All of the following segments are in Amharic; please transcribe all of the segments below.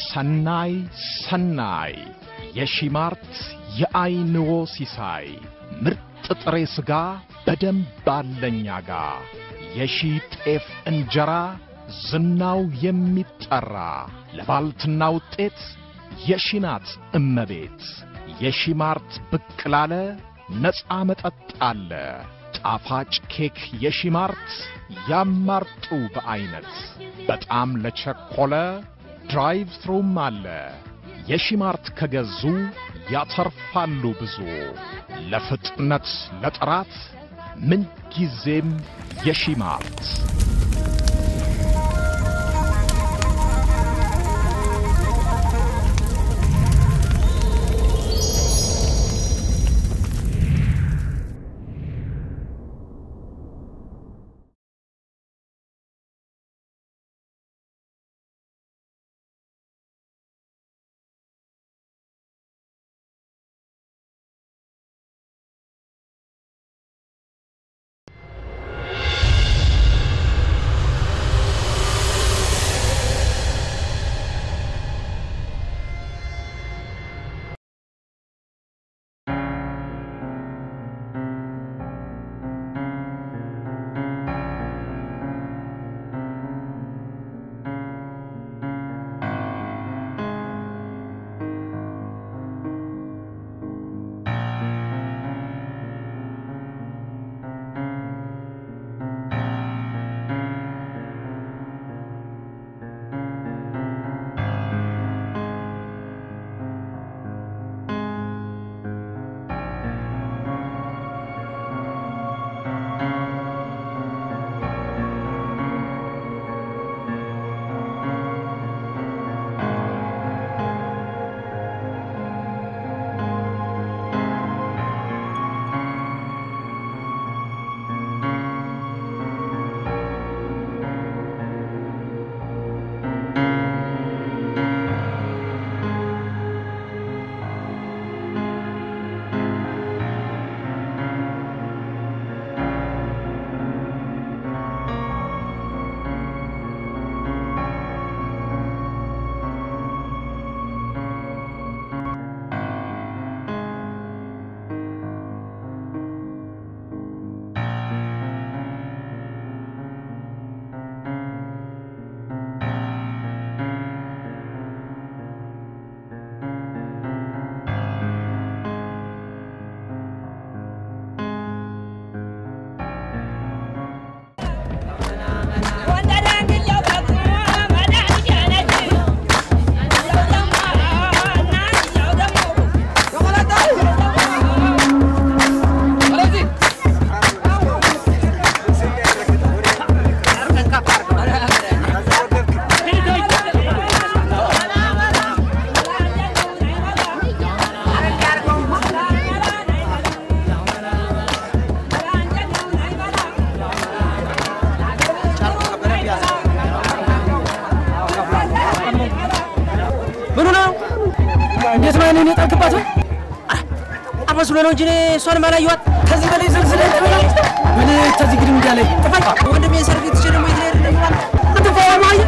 ሰናይ ሰናይ የሺማርት የአይንዎ ሲሳይ ምርጥ ጥሬ ሥጋ በደንብ አለኛ ጋ የሺ ጤፍ እንጀራ ዝናው የሚጠራ ለባልትና ውጤት የሺናት እመቤት የሺማርት ብቅ ላለ ነፃ መጠጥ አለ ጣፋጭ ኬክ የሺማርት ያማርጡ በዐይነት በጣም ለቸኮለ ድራይቭ ትሩም አለ የሺማርት ከገዙ ያተርፋሉ ብዙ ለፍጥነት ለጥራት ምንጊዜም የሺማርት ምኑ ነው? እንዴት ነው እኔን የጣልክባት? አመስሎ ነው እንጂ እኔ እሷንም አላየኋት። ከዚህ በላይ ዘልዝለ ምን ከዚህ ግድም እንዳለ ጥፋኝ ወንድሜ ሰርቪስ ትችል ደግሞ ይትሄድ እንደሚባል አትፋዋ ማየ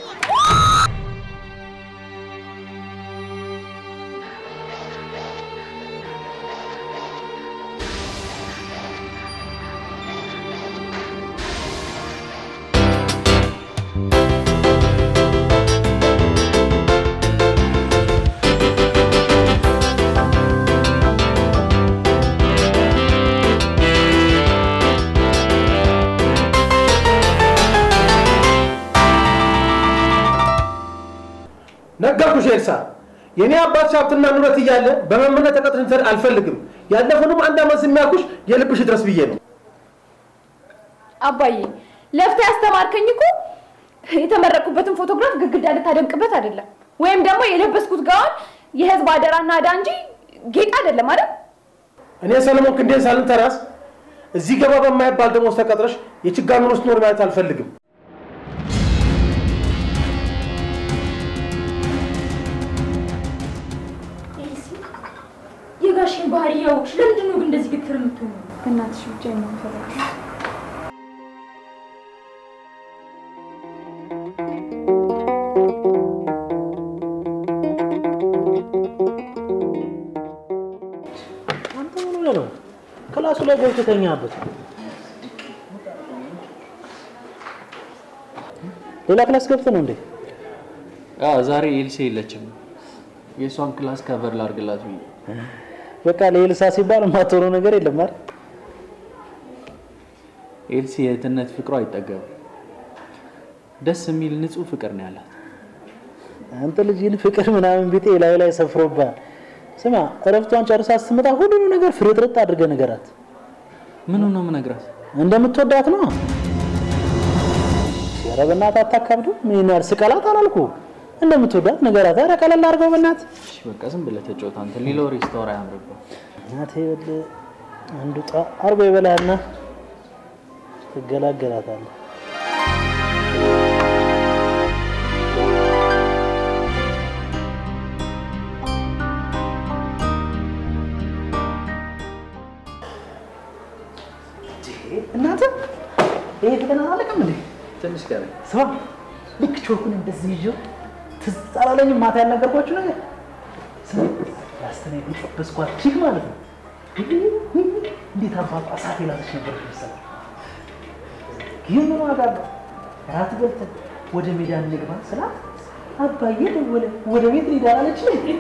ነገርኩሽ ኤልሳ፣ የእኔ አባት ሀብትና ንብረት እያለ በመምህርነት ተቀጥረሽ እንድትሰሪ አልፈልግም። ያለፈውንም አንድ ዓመት የሚያውቁሽ የልብሽ ድረስ ብዬ ነው። አባዬ ለፍታ ያስተማርከኝ እኮ የተመረቁበትን ፎቶግራፍ ግድግዳ ልታደምቅበት አይደለም፣ ወይም ደግሞ የለበስኩት ጋውን የህዝብ አደራና ዕዳ እንጂ ጌጥ አይደለም አይደል? እኔ ሰለሞን ክንዴን ሳልንተራስ እዚህ ገባ በማይባል ደሞዝ ተቀጥረሽ የችጋር ኑሮ ስትኖሪ ማለት አልፈልግም። የጋሽን ባህሪ ያውቅሽ፣ ለምንድን ነው ግን እንደዚህ ግትር የምትሆኑ? በእናትሽ ብቻ ነው የምፈልግሽ። ላይ ገብቶ ተኛበት። ሌላ ክላስ ገብተህ ነው እንዴ? ዛሬ ኤልሴ የለችም። የእሷን ክላስ ከቨር ላድርግላት ብዬ በቃ ለኤልሳ ሲባል የማትሆነው ነገር የለም አይደል? ኤልሲ የእህትነት ፍቅሯ አይጠገብም። ደስ የሚል ንጹህ ፍቅር ነው ያላት። አንተ ልጅን ፍቅር ምናምን ቢጤ ላይ ላይ ሰፍሮብሃል። ስማ እረፍቷን ጨርሳ ስትመጣ ሁሉንም ነገር ፍርጥርጥ አድርገህ ንገራት። ምኑ ነው የምነግራት? እንደምትወዳት ነው። ኧረ በእናትህ አታካብዱ። ምን ያህል ስቀላት አላልኩ እንደምትወዳት ንገራት። ኧረ ቀለል አድርገው በእናትህ እሺ በቃ ዝም ብለህ ተጫወት አንተ። ሌላ ወሬ ስታወራ አያምርብህ። እናቴ ይኸውልህ አንዱ ጣ አርጎ ይበላልና ትገላገላታለህ። እናንተ ይሄ ፈተና አላለቀም እንዴ? ትንሽ ቀረኝ። ስማ ልክ ቾኩን እንደዚህ ይዤው ትዝ አላለኝም ማታ ያልነገርኳችሁ ነገር ስማ ያስተኔ በስኳር ቺክ ማለት ነው እንዴት አባቱ እሳት የላሰች ነበረች መሰለህ ይህ ምን ዋጋ አለው እራት በልተን ወደ ሜዳ እንግባ ስላት አባዬ ደወለ ወደ ቤት ሊዳ አለች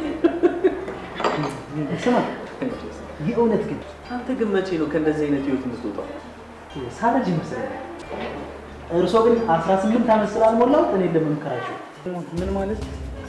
ስማ የእውነት ግን አንተ ግን መቼ ነው ከእንደዚህ አይነት ህይወት የምትወጣው? ሳረጅ ይመስለኛል እርሶ ግን 18 ዓመት ስላልሞላው እኔ ለመምከራቸው ምን ማለት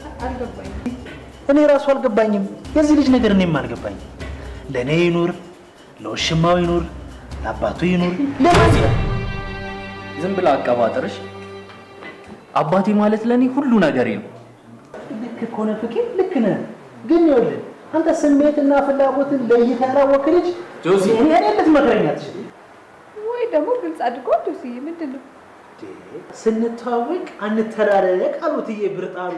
እኔ ራሱ አልገባኝም። የዚህ ልጅ ነገር እኔም አልገባኝም። ለእኔ ይኑር፣ ለውሽማው ይኑር፣ ለአባቱ ይኑር፣ ለማን ይላል? ዝም ብለህ አቀባጥርሽ። አባቴ ማለት ለእኔ ሁሉ ነገሬ ነው። ልክ ከሆነ ፍቄ ልክ ነህ። ግን ይኸውልህ አንተ ስሜትና ፍላጎትን ለይተህ ያላወቅህ ልጅ ጆሲ። እኔ እኔ ልትመክረኝ አትችልም። ወይ ደግሞ ግልጽ አድርጎ ዶስዬ ምንድን ነው ስንተዋወቅ አንተላለቅ አሉትዬ ብርጣሉ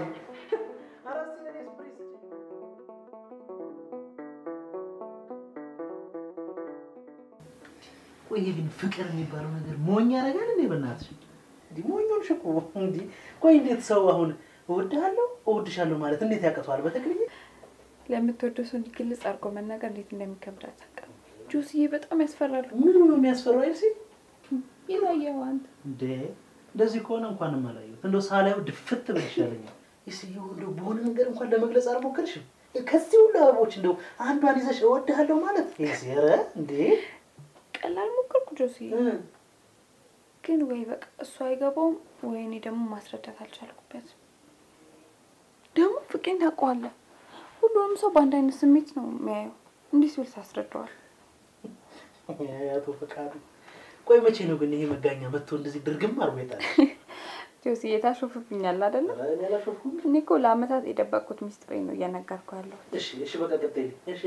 ቆይ ግን ፍቅር የሚባለው ነገር ሞኝ ያደርጋል እንዴ? በእናትሽ እንዲህ ሞኝ ሆንሽ እኮ እንዲህ። ቆይ እንዴት ሰው አሁን እወድሃለሁ እወድሻለሁ ማለት እንዴት ያቅተዋል? በትክክል ለምትወደው ሰው እንዲህ ግልጽ አድርጎ መናገር እንዴት እንደሚከብድ አታውቅም። ጆስዬ በጣም ያስፈራሉ። ምኑ ነው የሚያስፈራው? አይልሲ የታየው አንተ እንዴ እንደዚህ ከሆነ እንኳንም አላየሁት። እንደው ሳላየው ድፍት ብል ይሻለኛል። እስኪ እንደው በሆነ ነገር እንኳን ለመግለጽ አልሞከርሽም? ከዚህ ሁሉ አበቦች እንደው አንዷን ይዘሽ እወድሃለሁ ማለት ይሄ ኧረ እንዴ ቀላል ሞከርኩ ጆስዬ፣ እ ግን ወይ በቃ እሱ አይገባውም ወይ እኔ ደግሞ ማስረዳት አልቻልኩበትም። ደግሞ ፍቄን ታውቀዋለህ። ሁሉንም ሰው በአንድ አይነት ስሜት ነው የሚያየው። እንዲህ ሲል ታስረዳዋል። አቶ ፈቃዱ ቆይ መቼ ነው ግን ይሄ መጋኛ መጥቶ እንደዚህ ድርግም አርጎ ይጣል? ጆስዬ ታሾፍብኛል አይደለም? ኧረ እኔ አላሾፍኩም። እኔ እኮ ለአመታት የደበቅኩት ሚስጥሬ ነው እየነገርኩ ያለው። እሺ እሺ በቃ ቀጥይ። እሺ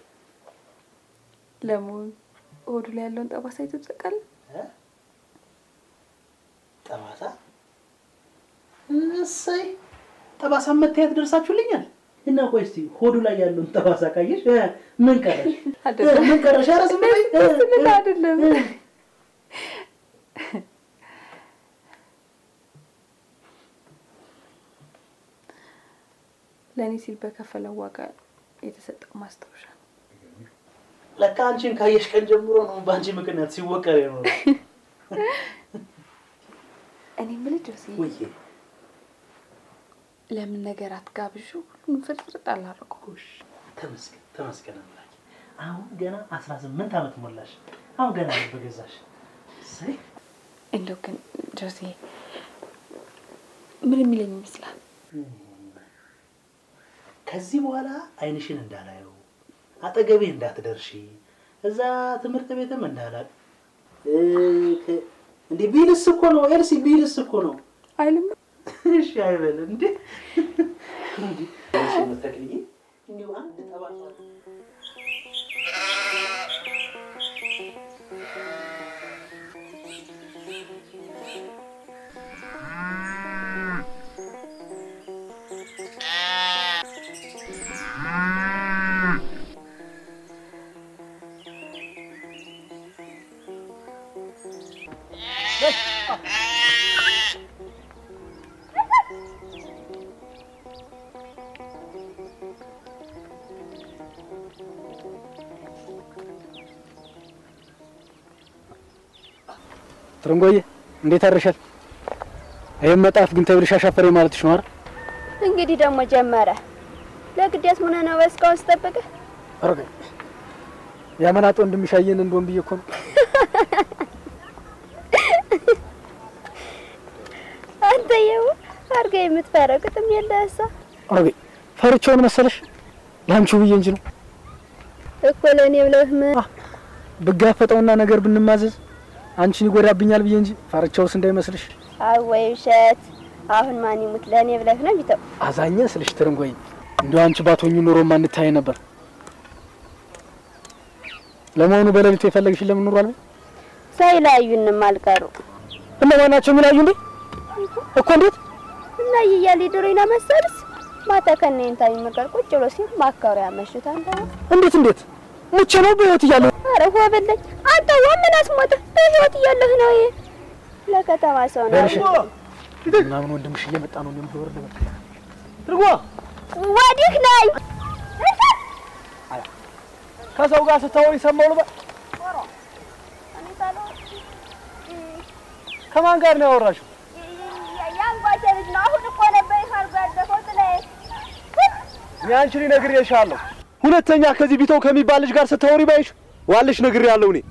ለመሆኑ ሆዱ ላይ ያለውን ጠባሳ አይቶ ታውቃለህ? እ? ጠባሳ እሰይ ጠባሳ መታየት ደርሳችሁልኛል። እና ቆይ እስቲ ሆዱ ላይ ያለውን ጠባሳ ካየሽ እ፣ ምን ቀረሽ? አይደለም። እ፣ ምን ቀረሽ? ኧረ ዝም በይ። እ፣ ደስ ልል እ፣ አይደለም። እ። ለእኔ ሲል በከፈለው ዋጋ የተሰጠው ማስታወሻ ነው። ለካ አንቺን ካየሽ ቀን ጀምሮ ነው በአንቺ ምክንያት ሲወቀር የኖረ። እኔ የምልህ ጆስዬ ውይ ለምን ነገር አትጋብዡ? ሁሉም ፍርጥርጥ አላደረገው። ተመስገን ተመስገን አምላኬ። አሁን ገና አስራ ስምንት ዓመት ሞላሽ። አሁን ገና ነው በገዛሽ። እሰይ እንደው ግን ጆሴ ምን የሚለኝ ይመስላል? ከዚህ በኋላ አይንሽን እንዳላየው አጠገቤ እንዳትደርሺ እዛ ትምህርት ቤትም እንዳላቅ እንዴ ቢልስ እኮ ነው ኤልሲ ቢልስ እኮ ነው አይልም እሺ አይበል እንዴ እንዴ እሺ መተክልዬ እንዲሁ አንድ ጠባሳ ትርንጎዬ እንዴት አድርሻል? ይህም መጣፍ ግን ተብልሽ አሻፈሬ ማለትሽ ነው አይደል? እንግዲህ ደግሞ ጀመረ። ለግዴት ምን ነው በስካውን ስጠብቀ አረገ ያመናጦ እንደሚሻየን እንደሆን ብዬ እኮ ነው። አንተ የው አርገ የምትፈረው ቅጥም የለህሳ አረገ ፈርቼውን መሰለሽ ላንቺው ብዬ እንጂ ነው እኮ ለእኔ ብለህ ምን ብጋፈጠውና ነገር ብንማዘዝ አንቺን ይጎዳብኛል ብዬ እንጂ ፈርቼውስ እንዳይመስልሽ። አወይ ውሸት። አሁን ማን ይሙት ለእኔ ብለህ ነው ቢተው አዛኘ ስልሽ ትርንጎዬ እንደው አንቺ ባትሆኚ ኖሮ ማንታይ ነበር። ለመሆኑ በሌሊቱ የፈለግሽን ለምን ኑሯል? ሳይለያዩንም አልቀሩ እነማን ናቸው የሚለያዩ እንዴ? እኮ እንዴት እና ይያል ዶሮና መሰልስ ማታ ከነኝታ የሚመቀር ቁጭ ብሎ ሲል ማካሩ ያመሹት አንተ እንዴት እንዴት ሙቼ ነው በህይወት እያለሁ አረ ሆበለኝ አንተ ወምን አስሞተ በህይወት እያለህ ነው ይሄ ለከተማ ሰው ነው ደርሽ ምናምን ወንድምሽ እየመጣ ነው እንደም ተወርደ ትርጓ ወዲህ ላይ ከሰው ጋር ስታወሪ ሰማሁ ልበል። ከማን ጋር ነው ያወራሽው? ያንጓቸ ልጅ ነው አሁን እኮ ነበር ይካርጎ ያለፈው ጥላይ እኔ አንቺ ነግሬሻለሁ። ሁለተኛ ከዚህ ቢተው ከሚባል ልጅ ጋር ስታወሪ ባይሽ ዋልሽ ነግሬያለሁ እኔ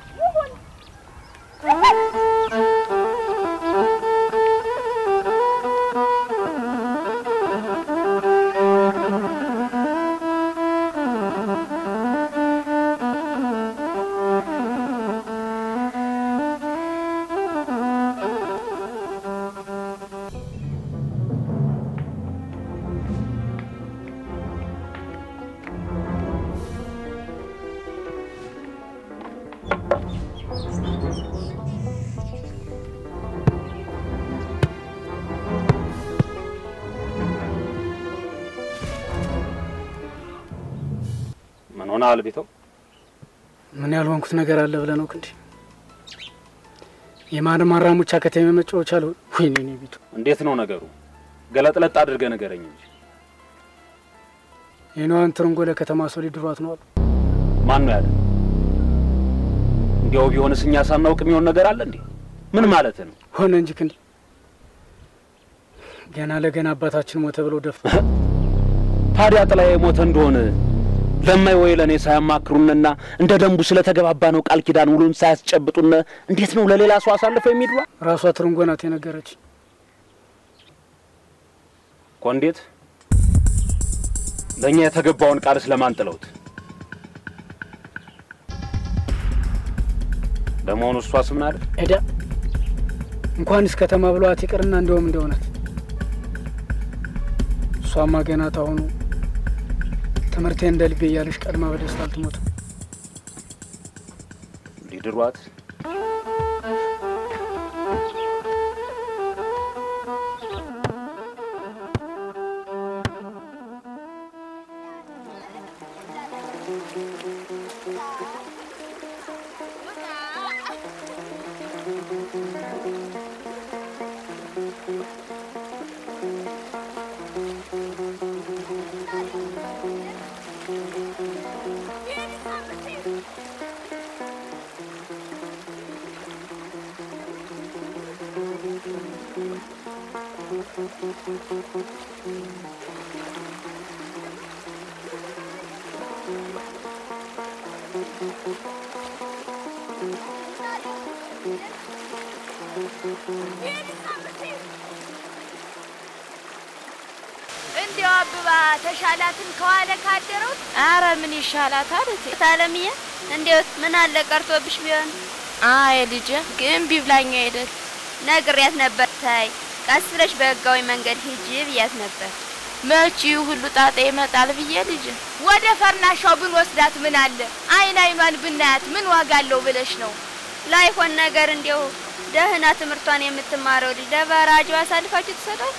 ምን ሆነሃል ቢተው? ምን ያልሆንኩት ነገር አለ ብለህ ነው ክንዴ? የማርማራ ሙቻ ከተማ መጫወቻ አለ። ወይኔ እኔ ቢቱ እንዴት ነው ነገሩ? ገለጥለጥ አድርገህ ንገረኝ እንጂ። የነዋን ትርንጎ ለከተማ ሰው ሊድሯት ነው አሉ። ማን ነው ያለ? እንዲያው ቢሆንስ እኛ ሳናውቅ የሚሆን ነገር አለ እንዴ? ምን ማለት ነው? ሆነ እንጂ ክንዴ ገና ለገና አባታችን ሞተ ብለው ደፍ ታዲያ ጥላዬ ሞተ እንደሆነ ለማይ ወይ ለእኔ ሳያማክሩንና እንደ ደንቡ ስለተገባባ ነው ቃል ኪዳን ውሉን ሳያስጨብጡን እንዴት ነው ለሌላ ሰው አሳልፈው የሚድሯ? ራሷ ትርንጎ ናት የነገረች። እኮ እንዴት ለእኛ የተገባውን ቃል ስለማን ጥለውት? ለመሆኑ እሷስ ምን አለ? ሄዳ እንኳንስ ከተማ ብሏት ይቅርና እንደውም እንደሆነት እሷማ ገና ታሁኑ ትምህርቴ እንደ ልቤ እያለሽ ቀድማ በደስታ አልትሞትም። ሊድሯት እንዲያው አብባ ተሻላትን ከዋለ ካደረው አረ ምን ይሻላታል እቴ ታለምዬ እንዴት ምን አለ ቀርቶብሽ ቢሆን አይ ልጄ ግን ቢብላኝ አይደል ነግሬያት ነበር። ታይ ቀስ ብለሽ በህጋዊ መንገድ ሂጂ ብያት ነበር። መቼ ሁሉ ጣጣ ይመጣል ብዬ ልጄ ወደ ፈርናሻው ብንወስዳት ምን አለ? አይን አይኗን ብናያት ምን ዋጋ አለው ብለሽ ነው? ላይሆን ነገር እንዲያው ደህና ትምህርቷን የምትማረው ልጅ ለበራጁ አሳልፋችሁ ትሰጣል?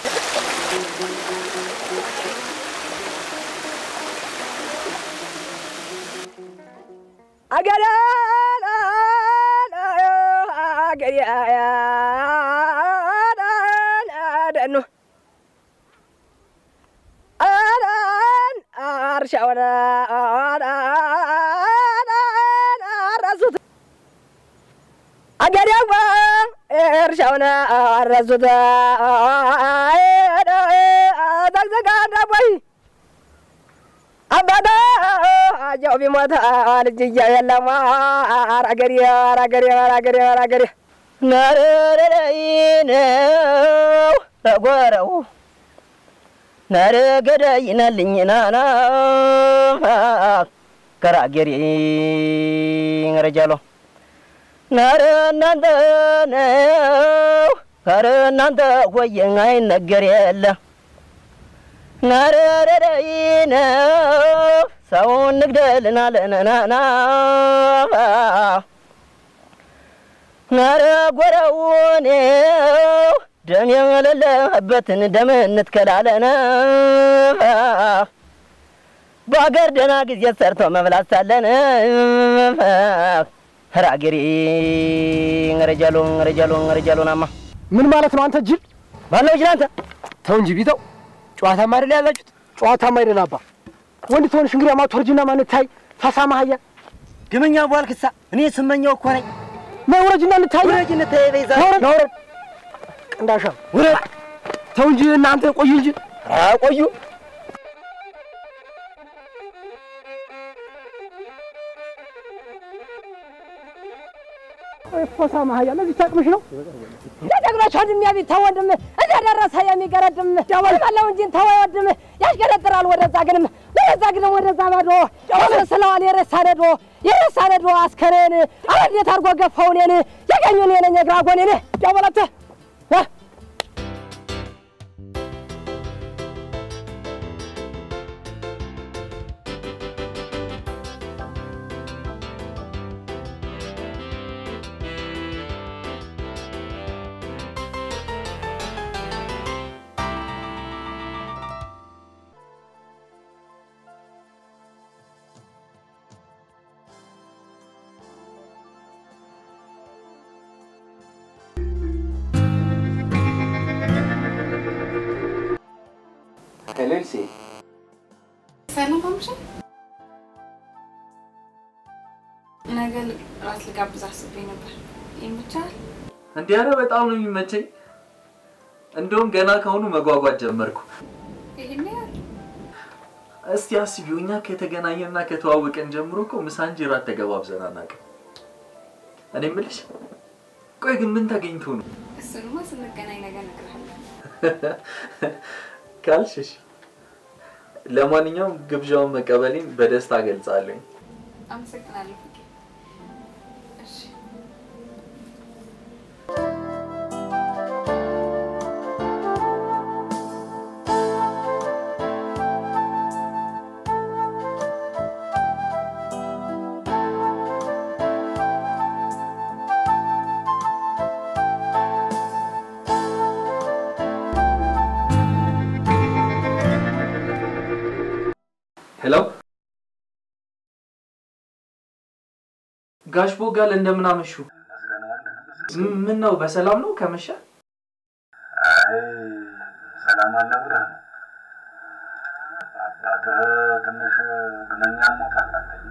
አገዳ አገዳ አዳን አርሻውን አራሱት አገዳዋ እርሻውን አረሱት ዘግዘጋ ዳቦይ አባታ አጃው ቢሞት ልጅያ የለም አራገሬ አራገሬ አራገሬ አራገሬ ነረረይ ነው ረጎረው ነረ ገዳይ ነልኝ ናና ከራገሬ ረጃሎ ነረ እናንተ ነው ከረ እናንተ ሆየን አይነገር የለ ነረረረይ ነው ሰውን ንግደልና ለነናና ነረ ጎረውን ደም የሌለበትን ደም እንትከላለነ በአገር ደህና ጊዜ ሰርቶ መብላት ሳለን ራገሬ ረጃሎ ረጃሎ ረጃሎናማ ምን ማለት ነው አንተ ጅል? ባለው ጅል አንተ ተው እንጂ ቢተው ጨዋታማ አይደል ያላችሁት? ጨዋታማ አይደል አባ። ወንድ ትሆንሽ እንግዲህ ማትወርጅና ማን ታይ ፈሳ ማህያ ግመኛ ቧልክሳ እኔ ስመኛው እኮ ነኝ። ነይ ውረጅና እንታይ ውረጅ እንታይ በይዛ ነውረድ ነውረድ ቅንዳሻ ውረድ። ተው እንጂ እናንተ ቆዩ እንጂ ቆዩ ፈሳ ማህያ ለዚህ ታቅምሽ ነው የጀግኖች ወንድም ያቢ ተው ወንድም እዚያ ደረሰ የሚገረድም ደወልማለው እንጂ ተው ወንድም ያሽገረጥራል ወደዛ ግንም ወደዛ ግንም ወደዛ ማዶ ስለዋል የረሳ ነዶ የረሳ ነዶ አስከሬን እንዴት አድርጎ ገፋው እኔን ያገኙን የነኝ እግራ ጎኔን ደወለተ ሄሌልሲ ሰላም አምሽ ነገ ራት ልጋብዝ አስቤ ነበር። ይመቻል? እንዲህ ኧረ በጣም ነው የሚመቸኝ። እንደውም ገና ከአሁኑ መጓጓት ጀመርኩ። ይሄን ያህል እስቲ አስቢው፣ እኛ ከተገናኘንና ከተዋወቀን ጀምሮ እኮ ምሳ እንጂ ራት ተገባብዘን አናውቅም። እኔ የምልሽ ቆይ ግን ምን ተገኝቶ ነው እሱንማ ስንገናኝ ነገ እነግርሃለሁ። ካልሽሽ? ለማንኛውም ግብዣውን መቀበሌን በደስታ ገልጻለሁ። አመሰግናለሁ ፍቄ። እሺ ሄሎ ጋሽ ቦጋለ እንደምን አመሹ? ም- ምን ነው በሰላም ነው ከመሸ? ሰላም አለ ብለህ ነው። አባትህ ትንሽ ግነኛ ሞት አላለኝ።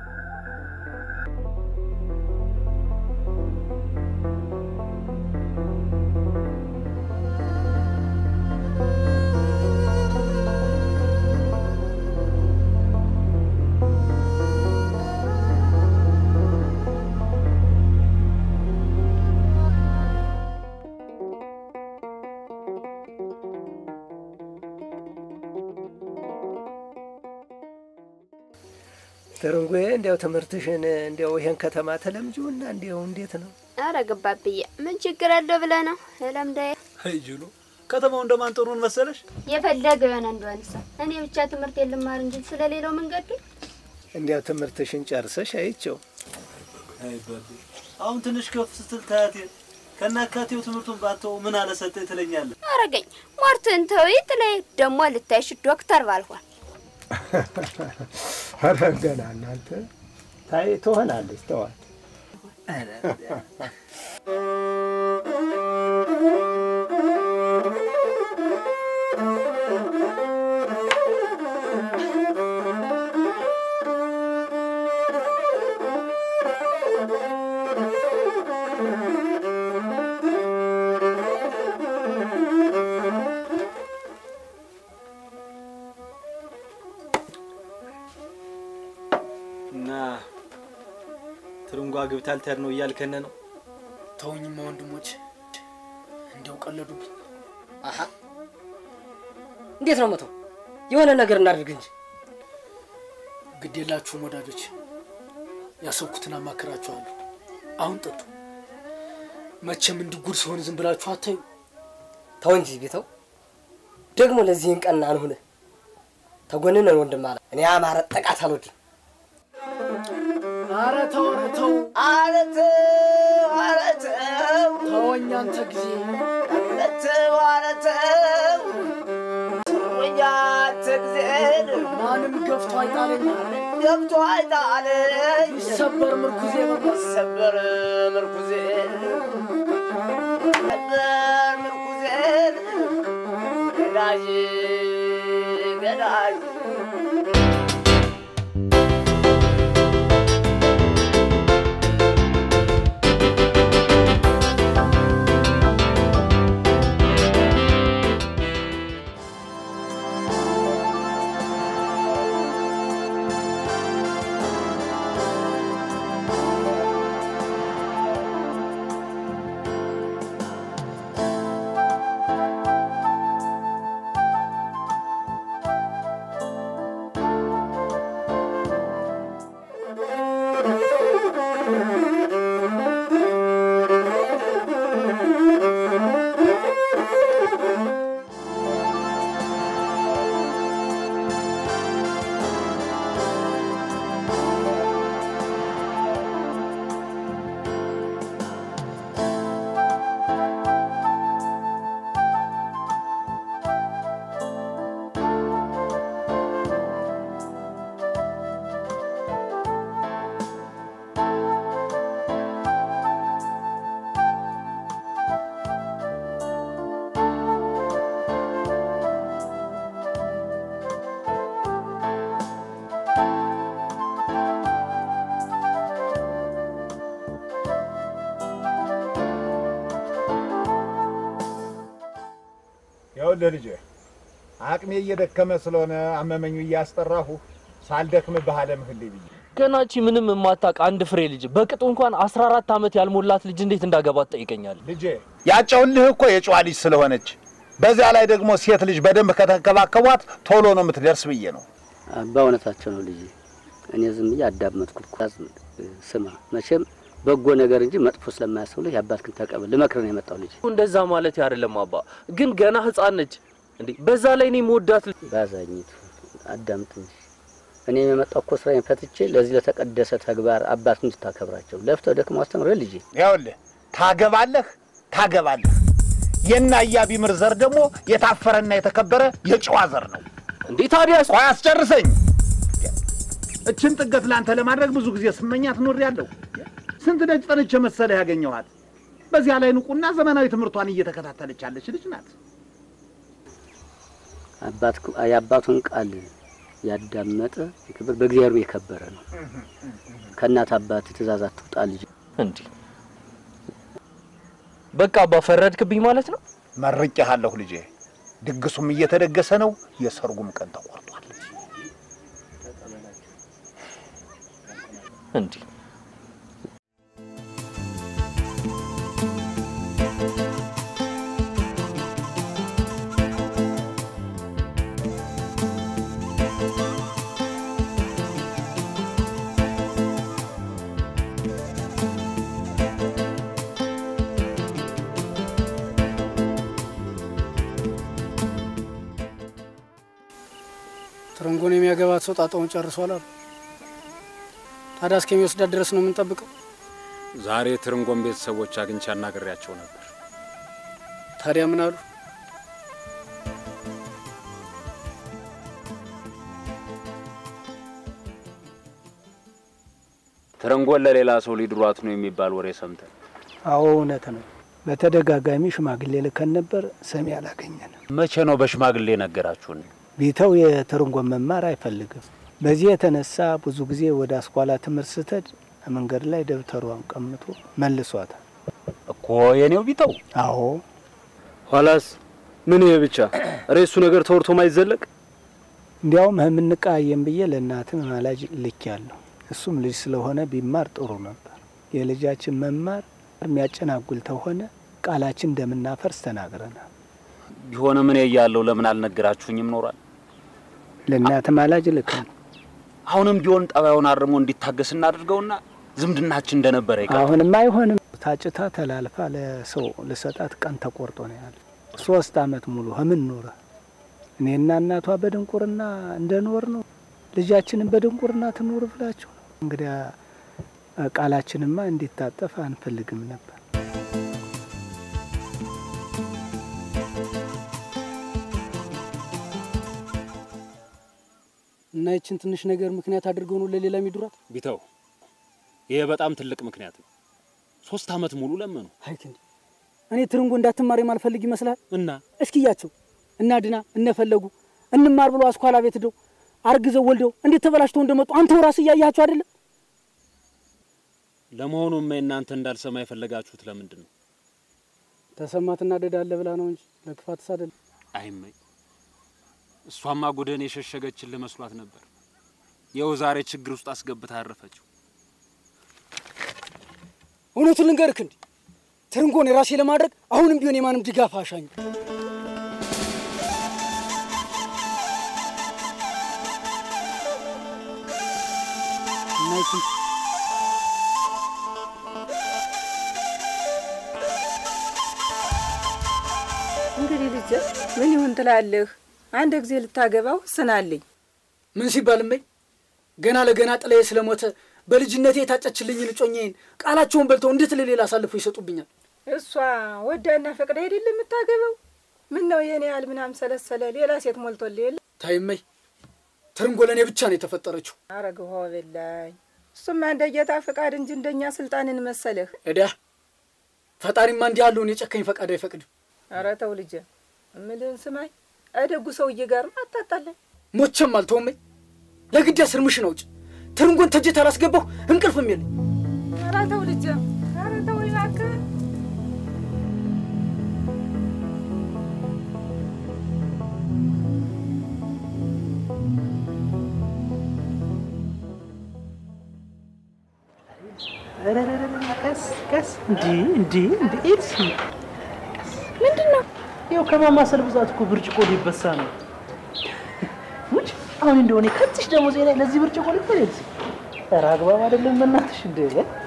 ትርንጎዬ እንዲያው ትምህርትሽን እንዲያው ይሄን ከተማ ተለምጂውና እንዲያው እንዴት ነው? አረ ገባብዬ ምን ችግር አለው ብለህ ነው ለምዳዬ አይ ጅሉ ከተማው እንደማን ጥሩን መሰለሽ? የፈለገው የሆነ እንደሆንሳ እኔ ብቻ ትምህርት የልማር እንጂ ስለሌላው መንገዱ እንዲያው ትምህርትሽን ጨርሰሽ አይቼው አይ ባቢ አሁን ትንሽ ከፍ ስትል ታያቴ ከናካቴው ትምህርቱን ባተው ምን አለሰጠኝ ትለኛለህ። አረገኝ ሞርትን ተውይት ላይ ደግሞ ልታይሽ ዶክተር ባልሆን ኧረ ገና እናንተ ታይ ትሆናለች ተዋት። እና ትርንጓ ግብታ ልትሄድ ነው እያልከነ ነው? ተውኝማ ወንድሞች፣ እንዲያው ቀለዱብኝ። አሀ እንዴት ነው መተው? የሆነ ነገር እናድርግ እንጂ። ግድ የላችሁም ወዳጆች፣ ያሰብኩትን አማክራችኋለሁ። አሁን ጠጡ። መቼም እንዲጉድ ሲሆን ዝም ብላችሁ አታዩ። ተው እንጂ ቤተው፣ ደግሞ ለዚህን ቀን አንሁነ ተጎንነን ወንድም አለ እኔ አማረ ጠቃት አልወድም። ኧረ ተው፣ ኧረ ተው፣ ኧረ ተው፣ ኧረ ተው፣ ተወኝ አንተ ጊዜ ኧረ ተው፣ ኧረ ተው፣ ተወኝ አንተ ጊዜ ማንም ገፍቶ አይጣለኝ፣ ገብቶ አይጣለኝ፣ ይሰበር ምርኩዜ ይሰበር ምርኩዜ ይሰበር ምርኩዜ ገዳይ ገዳይ ይኸውልህ ልጄ አቅሜ እየደከመ ስለሆነ አመመኙ እያስጠራሁ ሳልደክምብህ አለምህልኝ ብዬ ገናቺ ምንም የማታውቅ አንድ ፍሬ ልጅ በቅጡ እንኳን አስራ አራት ዓመት ያልሞላት ልጅ እንዴት እንዳገባት ጠይቀኛል። ልጄ ያጨውልህ እኮ የጨዋ ልጅ ስለሆነች በዚያ ላይ ደግሞ ሴት ልጅ በደንብ ከተንከባከቧት ቶሎ ነው የምትደርስ ብዬ ነው። በእውነታቸው ነው ልጅ። እኔ ዝም ብዬ አዳመጥኩት። ኳዝ ስማ፣ መቼም በጎ ነገር እንጂ መጥፎ ስለማያስብልህ የአባትህን ተቀበል። ልመክርህ ነው የመጣው ልጅ። እንደዛ ማለት አይደለም አባ፣ ግን ገና ህፃን ነች እንዴ። በዛ ላይ እኔ መወዳት ባዛኝቱ አዳምጥ እንጂ እኔ የመጣው እኮ ስራዬን ፈትቼ ለዚህ ለተቀደሰ ተግባር አባትህን እንድታከብራቸው ለፍተው ደክመው አስተምረህ ልጄ። ይኸውልህ ታገባለህ ታገባለህ። የና ቢምር ዘር ደግሞ የታፈረና የተከበረ የጨዋ ዘር ነው። እንዴ ታዲያ ቆይ አስጨርሰኝ። እችን ጥገት ለአንተ ለማድረግ ብዙ ጊዜ ስመኛት ኖሬያለሁ። ስንት ደጅ ጠንቼ መሰለህ ያገኘኋት። በዚያ ላይ ንቁና ዘመናዊ ትምህርቷን እየተከታተለች ያለች ልጅ ናት። አባት የአባቱን ቃል ያዳመጠ የክብር በእግዚአብሔር የከበረ ነው። ከእናት አባት ትእዛዝ አትውጣ ልጅ። እንዲህ በቃ አባ ፈረድክብኝ ማለት ነው። መርቄሃለሁ ልጄ። ድግሱም እየተደገሰ ነው። የሰርጉም ቀን ተቆርጧል። እንዲህ ትርንጎን የሚያገባት ሰው ጣጣውን ጨርሷል አሉ። ታዲያ እስከሚወስዳት ድረስ ነው የምንጠብቀው? ዛሬ ትርንጎን ቤተሰቦች አግኝቼ አናግሬያቸው ነበር። ታዲያ ምን አሉ? ትርንጎን ለሌላ ሰው ሊድሯት ነው የሚባል ወሬ ሰምተን አዎ እውነት ነው። በተደጋጋሚ ሽማግሌ ልከን ነበር፣ ሰሚ አላገኘንም። መቼ ነው በሽማግሌ ነገራችሁን? ቢተው የትርንጎን መማር አይፈልግም። በዚህ የተነሳ ብዙ ጊዜ ወደ አስኳላ ትምህርት ስትሄድ መንገድ ላይ ደብተሯን ቀምቶ መልሷታል እኮ የኔው ቢተው። አዎ ኋላስ ምን ይሄ ብቻ ሬሱ ነገር ተወርቶ ማይዘለቅ እንዲያውም የምንቃየም ብዬ ለእናትህ ማላጅ ልክ ያለሁ እሱም ልጅ ስለሆነ ቢማር ጥሩ ነበር። የልጃችን መማር የሚያጨናጉል ተሆነ ቃላችን እንደምናፈርስ ተናግረናል። ቢሆንም እኔ እያለሁ ለምን አልነገራችሁኝም ኖሯል። ለእናት ማላጅ ልከን አሁንም ቢሆን ጠባዩን አርሞ እንዲታገስ እናድርገውና ዝምድናችን እንደነበረ ይቀር። አሁንም አይሆንም። ታጭታ ተላልፋ ለሰው ልሰጣት ቀን ተቆርጦ ነው ያለ። ሶስት አመት ሙሉ ህምን ኖረ። እኔና እናቷ በድንቁርና እንደኖር ነው ልጃችንን በድንቁርና ትኑር ብላችሁ ነው። እንግዲያ ቃላችንማ እንዲታጠፍ አንፈልግም ነበር። እና ይችን ትንሽ ነገር ምክንያት አድርገው ነው ለሌላ የሚዱራት። ቢተው ይሄ በጣም ትልቅ ምክንያት ነው። ሶስት አመት ሙሉ ለመኑ። አይ ክንዴ እኔ ትርንጎ እንዳትማር የማልፈልግ ይመስላል። እና እስኪያቸው እና ድና እነፈለጉ እንማር ብሎ አስኳላ ቤት ሄደው አርግዘው ወልደው እንዴት ተበላሽተው እንደመጡ አንተው ራስህ እያያቸው አይደለም? ለመሆኑ እማ እናንተ እንዳልሰማ የፈለጋችሁት ለምንድን ነው? ተሰማት እናደዳለ ብላ ነው እንጂ ለክፋትስ አይደለም። አይመኝ እሷማ ጉድህን የሸሸገችን ልመስሏት ነበር። ይኸው ዛሬ ችግር ውስጥ አስገብታ አረፈችው። እውነቱን ልንገርክ እንዲ ትርንጎን የራሴ ለማድረግ አሁንም ቢሆን የማንም ድጋፍ አሻኝ ናይትን እንግዲህ ልጄ ምን ይሁን ትላለህ? አንድ ጊዜ ልታገባው ስናለኝ ምን ሲባል እመኝ ገና ለገና ጥላዬ ስለሞተ በልጅነቴ የታጨችልኝ ልጮኛዬን ቃላቸውን በልተው እንዴት ለሌላ አሳልፎ ይሰጡብኛል? እሷ ወዳና ፈቅዳ አይደል የምታገባው? ምን ነው የኔ ያህል ምናም ሰለሰለ ሌላ ሴት ሞልቶልህ የለ? ታይመኝ ትርንጎ ለእኔ ብቻ ነው የተፈጠረችው። አረግሆ በላኝ። እሱማ እንደ ጌታ ፈቃድ እንጂ እንደኛ ስልጣንን መሰለህ? እዳ ፈጣሪማ እንዲህ ያለውን የጨካኝ ፈቃድ አይፈቅድም። ኧረ ተው ልጄ፣ እምልህን ስማኝ። እደጉ ሰውዬ ጋር አታጣላኝ። ሞቼም አልተወመኝ። ለግዳ ስርምሽን አውጭ። ትርንጎን ተጀት አላስገባሁ እንቅልፍም የለኝ። ኧረ ተው ልጄ፣ ኧረ ተው እባክህ። ቀስ ቀስ እንዲ እንዲ እንዲ ኤልሲ ምንድን ነው? ይኸው ከማማሰል ብዛት እኮ ብርጭቆ ሊበሳ ነው። ውጭ አሁን እንደሆነ ከትሽ ደግሞ ዜና ለዚህ ብርጭቆ ልክፈል ኤልሲ። ኧረ አግባብ አይደለም በእናትሽ። እንደ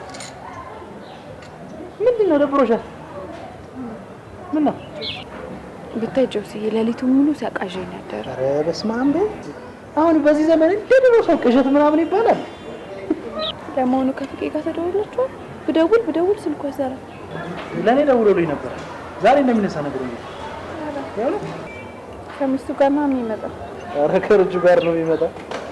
ምንድን ነው ደብሮሻል? ምን ነው ብታይ ጆስዬ ሌሊቱን ሙሉ ሲያቃዣኝ ነበር። ኧረ በስመ አብ በይ። አሁን በዚህ ዘመን እንደ ድሮ ሰው ቅዠት ምናምን ይባላል። ለመሆኑ ከፍቄ ጋር ተደውላችኋል? ብደውል ብደውል ስልኩ አይሰራም። ለእኔ ደውሎልኝ ነበር ዛሬ እንደሚነሳ ነግሮኛል። የእውነት ከሚስቱ ጋር ነው የሚመጣው። ኧረ ከልጁ ጋር ነው የሚመጣው።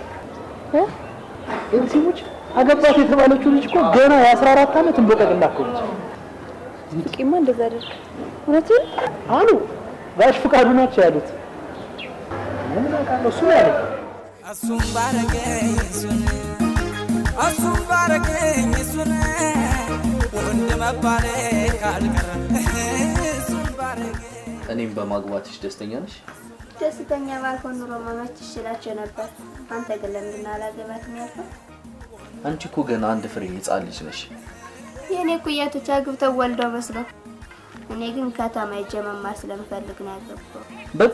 ኤልሲሙች አገባት የተባለችው ልጅ እኮ ገና የአስራ አራት ዓመት እንቦቀቅላ እኮ ነች። ፍቄማ እንደዛ አደርግ እውነትን አሉ ጋሽ ፍቃዱ ናቸው ያሉት። ምን አውቃለሁ እሱ ነው ያለኝ። እሱም ባረገኝ እሱን እሱም ባረገኝ እሱን ወንድ መባሌ ካልቀረ እሱም ባረገኝ እኔም በማግባትሽ ደስተኛ ነሽ? ደስተኛ ባልሆን ኑሮ መመች ይችላቸው ነበር። አንተ ግን ለምንድን ነው አላገባትም ያልከው? አንቺ እኮ ገና አንድ ፍሬ ህፃን ልጅ ነሽ። የእኔ ኩያቶች አግብተው ወልደው መስለው፣ እኔ ግን ከተማ ሄጄ መማር ስለምፈልግ ነው ያገባው። በቃ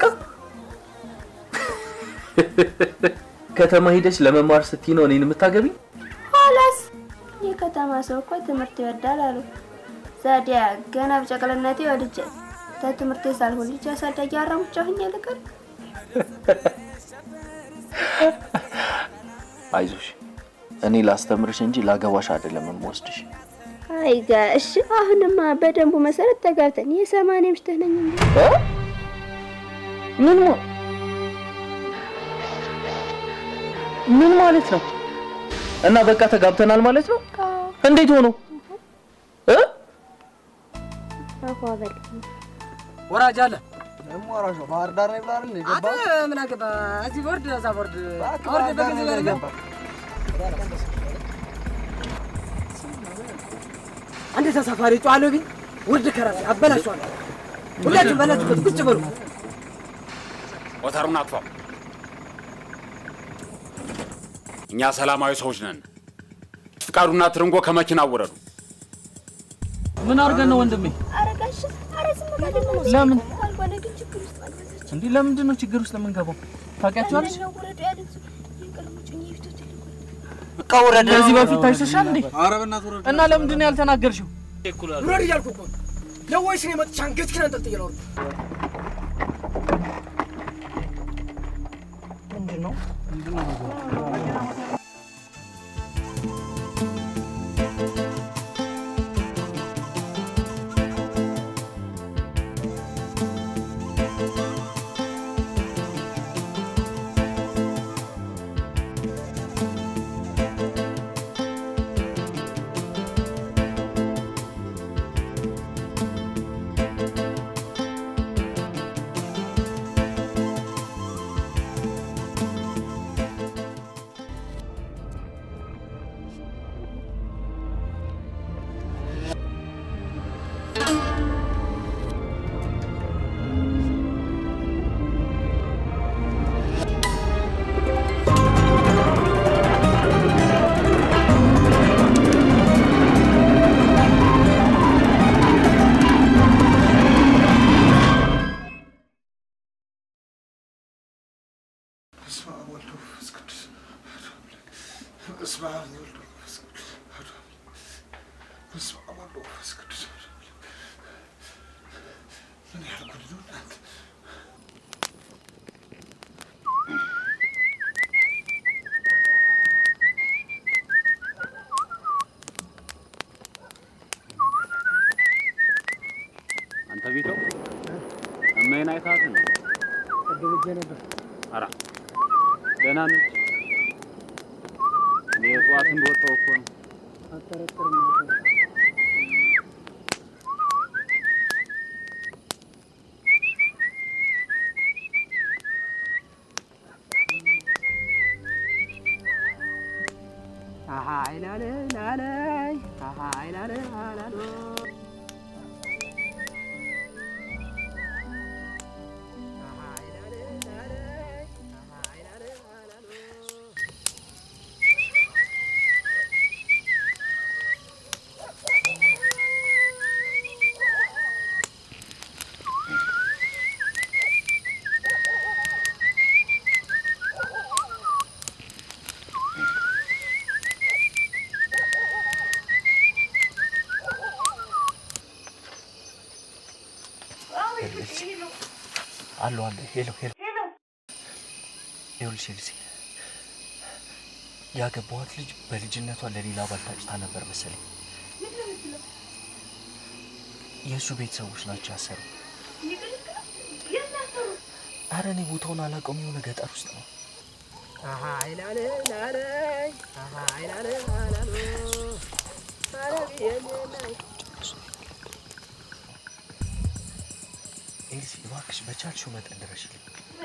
ከተማ ሂደሽ ለመማር ስትይ ነው እኔን የምታገቢኝ? ኋላስ የከተማ ሰው እኮ ትምህርት ይወዳል አሉ። ዛዲያ ገና በጨቅላነቴ ወልጄ ከትምህርቴ ሳልሆን ልጅ አሳዳጊ አራሙቻ ሆኜ ልቀር? አይዞሽ፣ እኔ ላስተምርሽ እንጂ ላገባሽ አይደለም የምወስድሽ። አይ ጋሽ፣ አሁንማ በደንቡ መሰረት ተጋብተን የሰማንያ ምሽት ነኝ እንጂ ምን ሞ ምን ማለት ነው? እና በቃ ተጋብተናል ማለት ነው? እንዴት ሆኖ እ ወራጅ አለ ደግሞ ወራጅ ነው። ባህር ዳር ነው ብላል አንተ የገባ ምን አገባ? እዚህ ቦርድ እዛ ቦርድ ቦርድ በገንዘብ ያደርጋል። አንድ ተሳፋሪ ጨዋለሁ ቢል ውርድ ከራሴ አበላሸዋለሁ። ሁላችሁም ባላችሁበት ቁጭ በሉ። ሞተሩን አጥፋው። እኛ ሰላማዊ ሰዎች ነን። ፍቃዱና ትርንጎ ከመኪና ውረዱ። ምን አድርገን ነው ወንድሜ? ኧረ ጋሽ ኧረ ዝም በል ደግሞ ለምን? ካልሆነ ግን ችግር ውስጥ መግባት እንዲህ ለምንድን ነው ችግር ውስጥ የምንገባው? ታውቂያቸዋለሽ? ነው ውረዱ ያሉት የቀድሞ ጮኜ ፊቶት በቃ ውረድ። ከዚህ በፊት ታይተሻል እንዴ? ኧረ በእናትህ ውረድ። እና ለምንድን ነው ያልተናገርሽው? ውረድ እያልኩ እኮ ነው። ለወይስ እኔ መጥቼ አንገትህን አንጠልጥዬ ላውርድ? ምንድን ነው? በስመ አብ ወወልድ ወመንፈስ ቅዱስ አሐዱ አምላክ። በስመ አብ ወወልድ ወመንፈስ ቅዱስ አሐዱ አምላክ። በስመ አብ ወወልድ ወመንፈስ ቅዱስ አሐዱ አምላክ። ምን ያህል ጉድ ነው እናንተ! አንተ ቢተው እማዬን አይታት ነው? ቅድም ሄጄ ነበር። ኧረ ደህና ነች። እኔ ጠዋት እንደወጣሁ እኮ ነው። አጠረጥርም አሃ ይላል ላለይ አሃ ይላል አላሎ አለ አለ ሄሎ ሄሎ ይኸውልሽ ኤልሲ ያገባኋት ልጅ በልጅነቷ ለሌላ ባል ታጭታ ነበር መሰለኝ። የእሱ ቤተሰቦች ናቸው ያሰሩ። አረ እኔ ቦታውን አላውቀውም። የሆነ ገጠር ውስጥ ነው። አሃ ይላል ላለይ አሃ ይላል አላሎ አረቢየላይ ኤልሲ እባክሽ በቻልሽው መጠን ድረሽልኝ።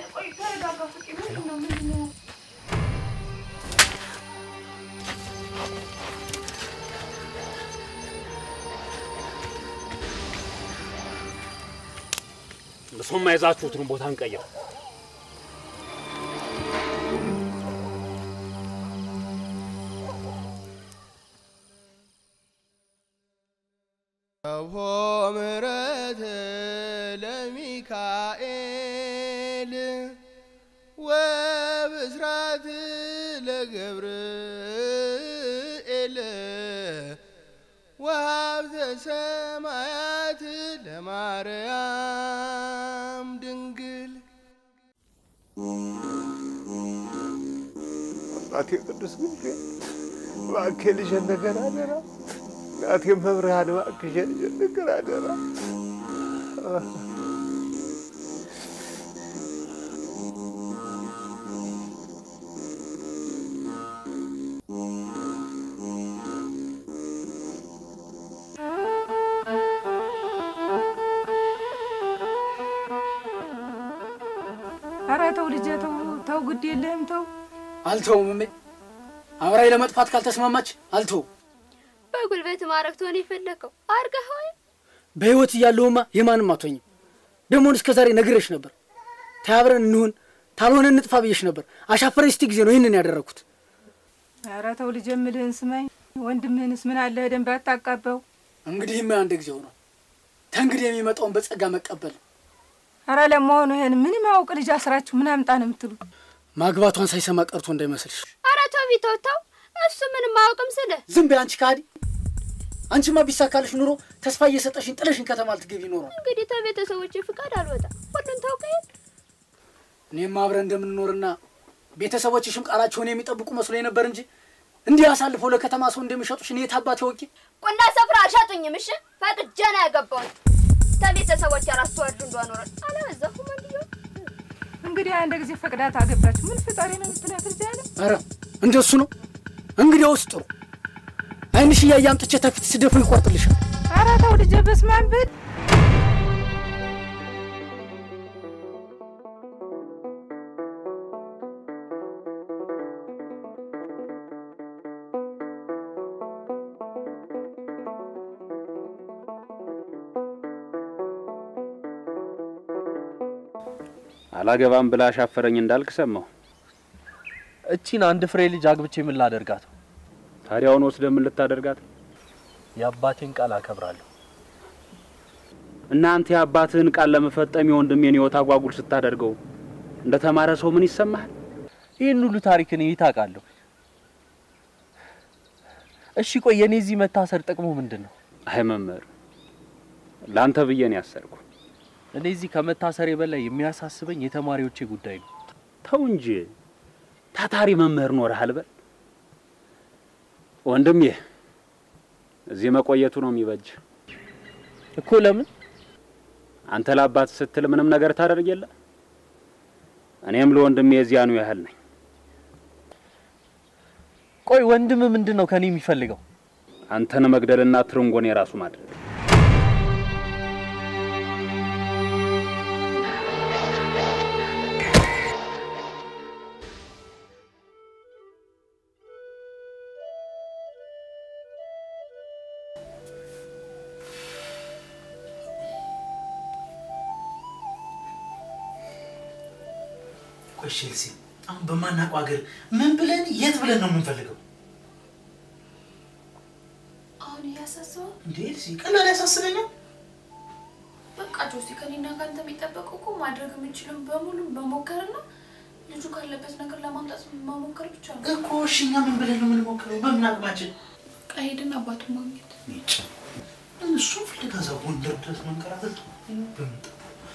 እሱም የያዛችሁትን ቦታ እንቀይር። አብሆ ምሕረት ለሚካኤል ወብስራት ለገብርኤል ወሀብተ ሰማያት ለማርያም ድንግል አባቴ ቅዱስ ሚካኤል እባክህ ልጄን ነገር አደራ። እናቴ መብርሃን እባክሽ ልጄን ነገር አደራ። ኧረ ተው ልጄ ተው ተው፣ ግድ የለህም ተው። አልተውም እሜ። አብራይ ለመጥፋት ካልተስማማች አልተውም። በጉልበት ማድረግ ትሆን የፈለከው አርገህ ወይ በህይወት እያለሁማ የማንም አትሆኝም። ደሞን እስከ ዛሬ ነግሬሽ ነበር። ተያብረን እንሁን ታልሆነ እንጥፋ ብዬሽ ነበር። አሻፈረኝ ስቲ ጊዜ ነው ይህንን ያደረግኩት። ኧረ ተው ልጄ፣ የምልህን ስማኝ። ወንድምህንስ ምን አለ ደንብ አታቃበው። እንግዲህማ አንድ ጊዜ ሆኗል። ተንግዲህ የሚመጣውን በጸጋ መቀበል ነው። አረ ለመሆኑ ይሄን ምንም ያውቅ ልጅ አስራችሁ ምን አምጣ ነው የምትሉ? ማግባቷን ሳይሰማ ቀርቶ እንዳይመስልሽ። አረ ተው ቢተው ተው፣ እሱ ምንም አያውቅም ስልህ ዝም በይ አንቺ ከሃዲ። አንቺማ ቢሳካልሽ ኑሮ ተስፋ እየሰጠሽኝ ጥለሽኝ ከተማ ልትገቢ ኖሯል። እንግዲህ ተቤተሰቦች ፍቃድ አልወጣም። ሁሉን ታውቀ የለ እኔም አብረን እንደምንኖርና ቤተሰቦችሽም ቃላቸውን የሚጠብቁ መስሎ ነበር እንጂ እንዲህ አሳልፈው ለከተማ ሰው እንደሚሸጡሽ እኔ የት አባቴ ወቂ። ቁና ስፍራ አልሸጡኝም። እሺ ፈቅጄ ነው ያገባሁት። ተቤተሰቦች ራስ ተወዱ እንደኖረ አለበዛሁም እንዲሁ እንግዲህ አንድ ጊዜ ፈቅዳት አገባችሁ። ምን ፍጣሪ ነው የምትላት እዚህ ያለ ኧረ እንደሱ ነው እንግዲያውስ ጥሩ። ዓይንሽ እያየ አምጥቼ ተፊት ስደፉ ይቆርጥልሻል። አረ ተው ልጄ፣ በስመ አብ በል። አላገባም ብላ አሻፈረኝ እንዳልክ ሰማሁ። እቺን አንድ ፍሬ ልጅ አግብቼ ምን ላደርጋት? ታዲያውን ወስደህ ምን ልታደርጋት? የአባቴን ቃል አከብራለሁ። እናንተ የአባትህን ቃል ለመፈጸም የወንድሜን ሕይወት አጓጉል ስታደርገው እንደ ተማረ ሰው ምን ይሰማሃል? ይህን ሁሉ ታሪክ እኔ ታውቃለሁ። እሺ ቆይ የኔ እዚህ መታሰር ጥቅሙ ምንድን ነው? አይ መምህር፣ ለአንተ ብዬ ነው ያሰርኩ። እኔ እዚህ ከመታሰሬ በላይ የሚያሳስበኝ የተማሪዎቼ ጉዳይ ነው። ተው እንጂ ታታሪ መምህር ኖረሃል በል። ወንድሜ እዚህ መቆየቱ ነው የሚበጅ እኮ። ለምን አንተ ለአባት ስትል ምንም ነገር ታደርግ የለ እኔም ለወንድሜ የዚያኑ ያህል ነኝ። ቆይ ወንድም ምንድን ነው ከኔ የሚፈልገው? አንተን መግደልና ትርንጎን የራሱ ማድረግ። ቆይ ቼልሲ፣ አሁን በማናውቀው ሀገር ምን ብለን የት ብለን ነው የምንፈልገው? አሁን እያሳስበው እንዴ ኤልሲ፣ ቀላል ያሳስበኛል። በቃ ጆሲ፣ ከኔና ከአንተ የሚጠበቀው እኮ ማድረግ የምንችለው በሙሉ መሞከርና ልጁ ካለበት ነገር ለማምጣት መሞከር ብቻ ነው እኮ። እሺ እኛ ምን ብለን ነው የምንሞክረው? በምን አቅማችን? በቃ ሄድን አባቱን ማግኘት ጭ እሱም ፍለጋ እዛ ጎንደር ድረስ መንከራተት በምንጠ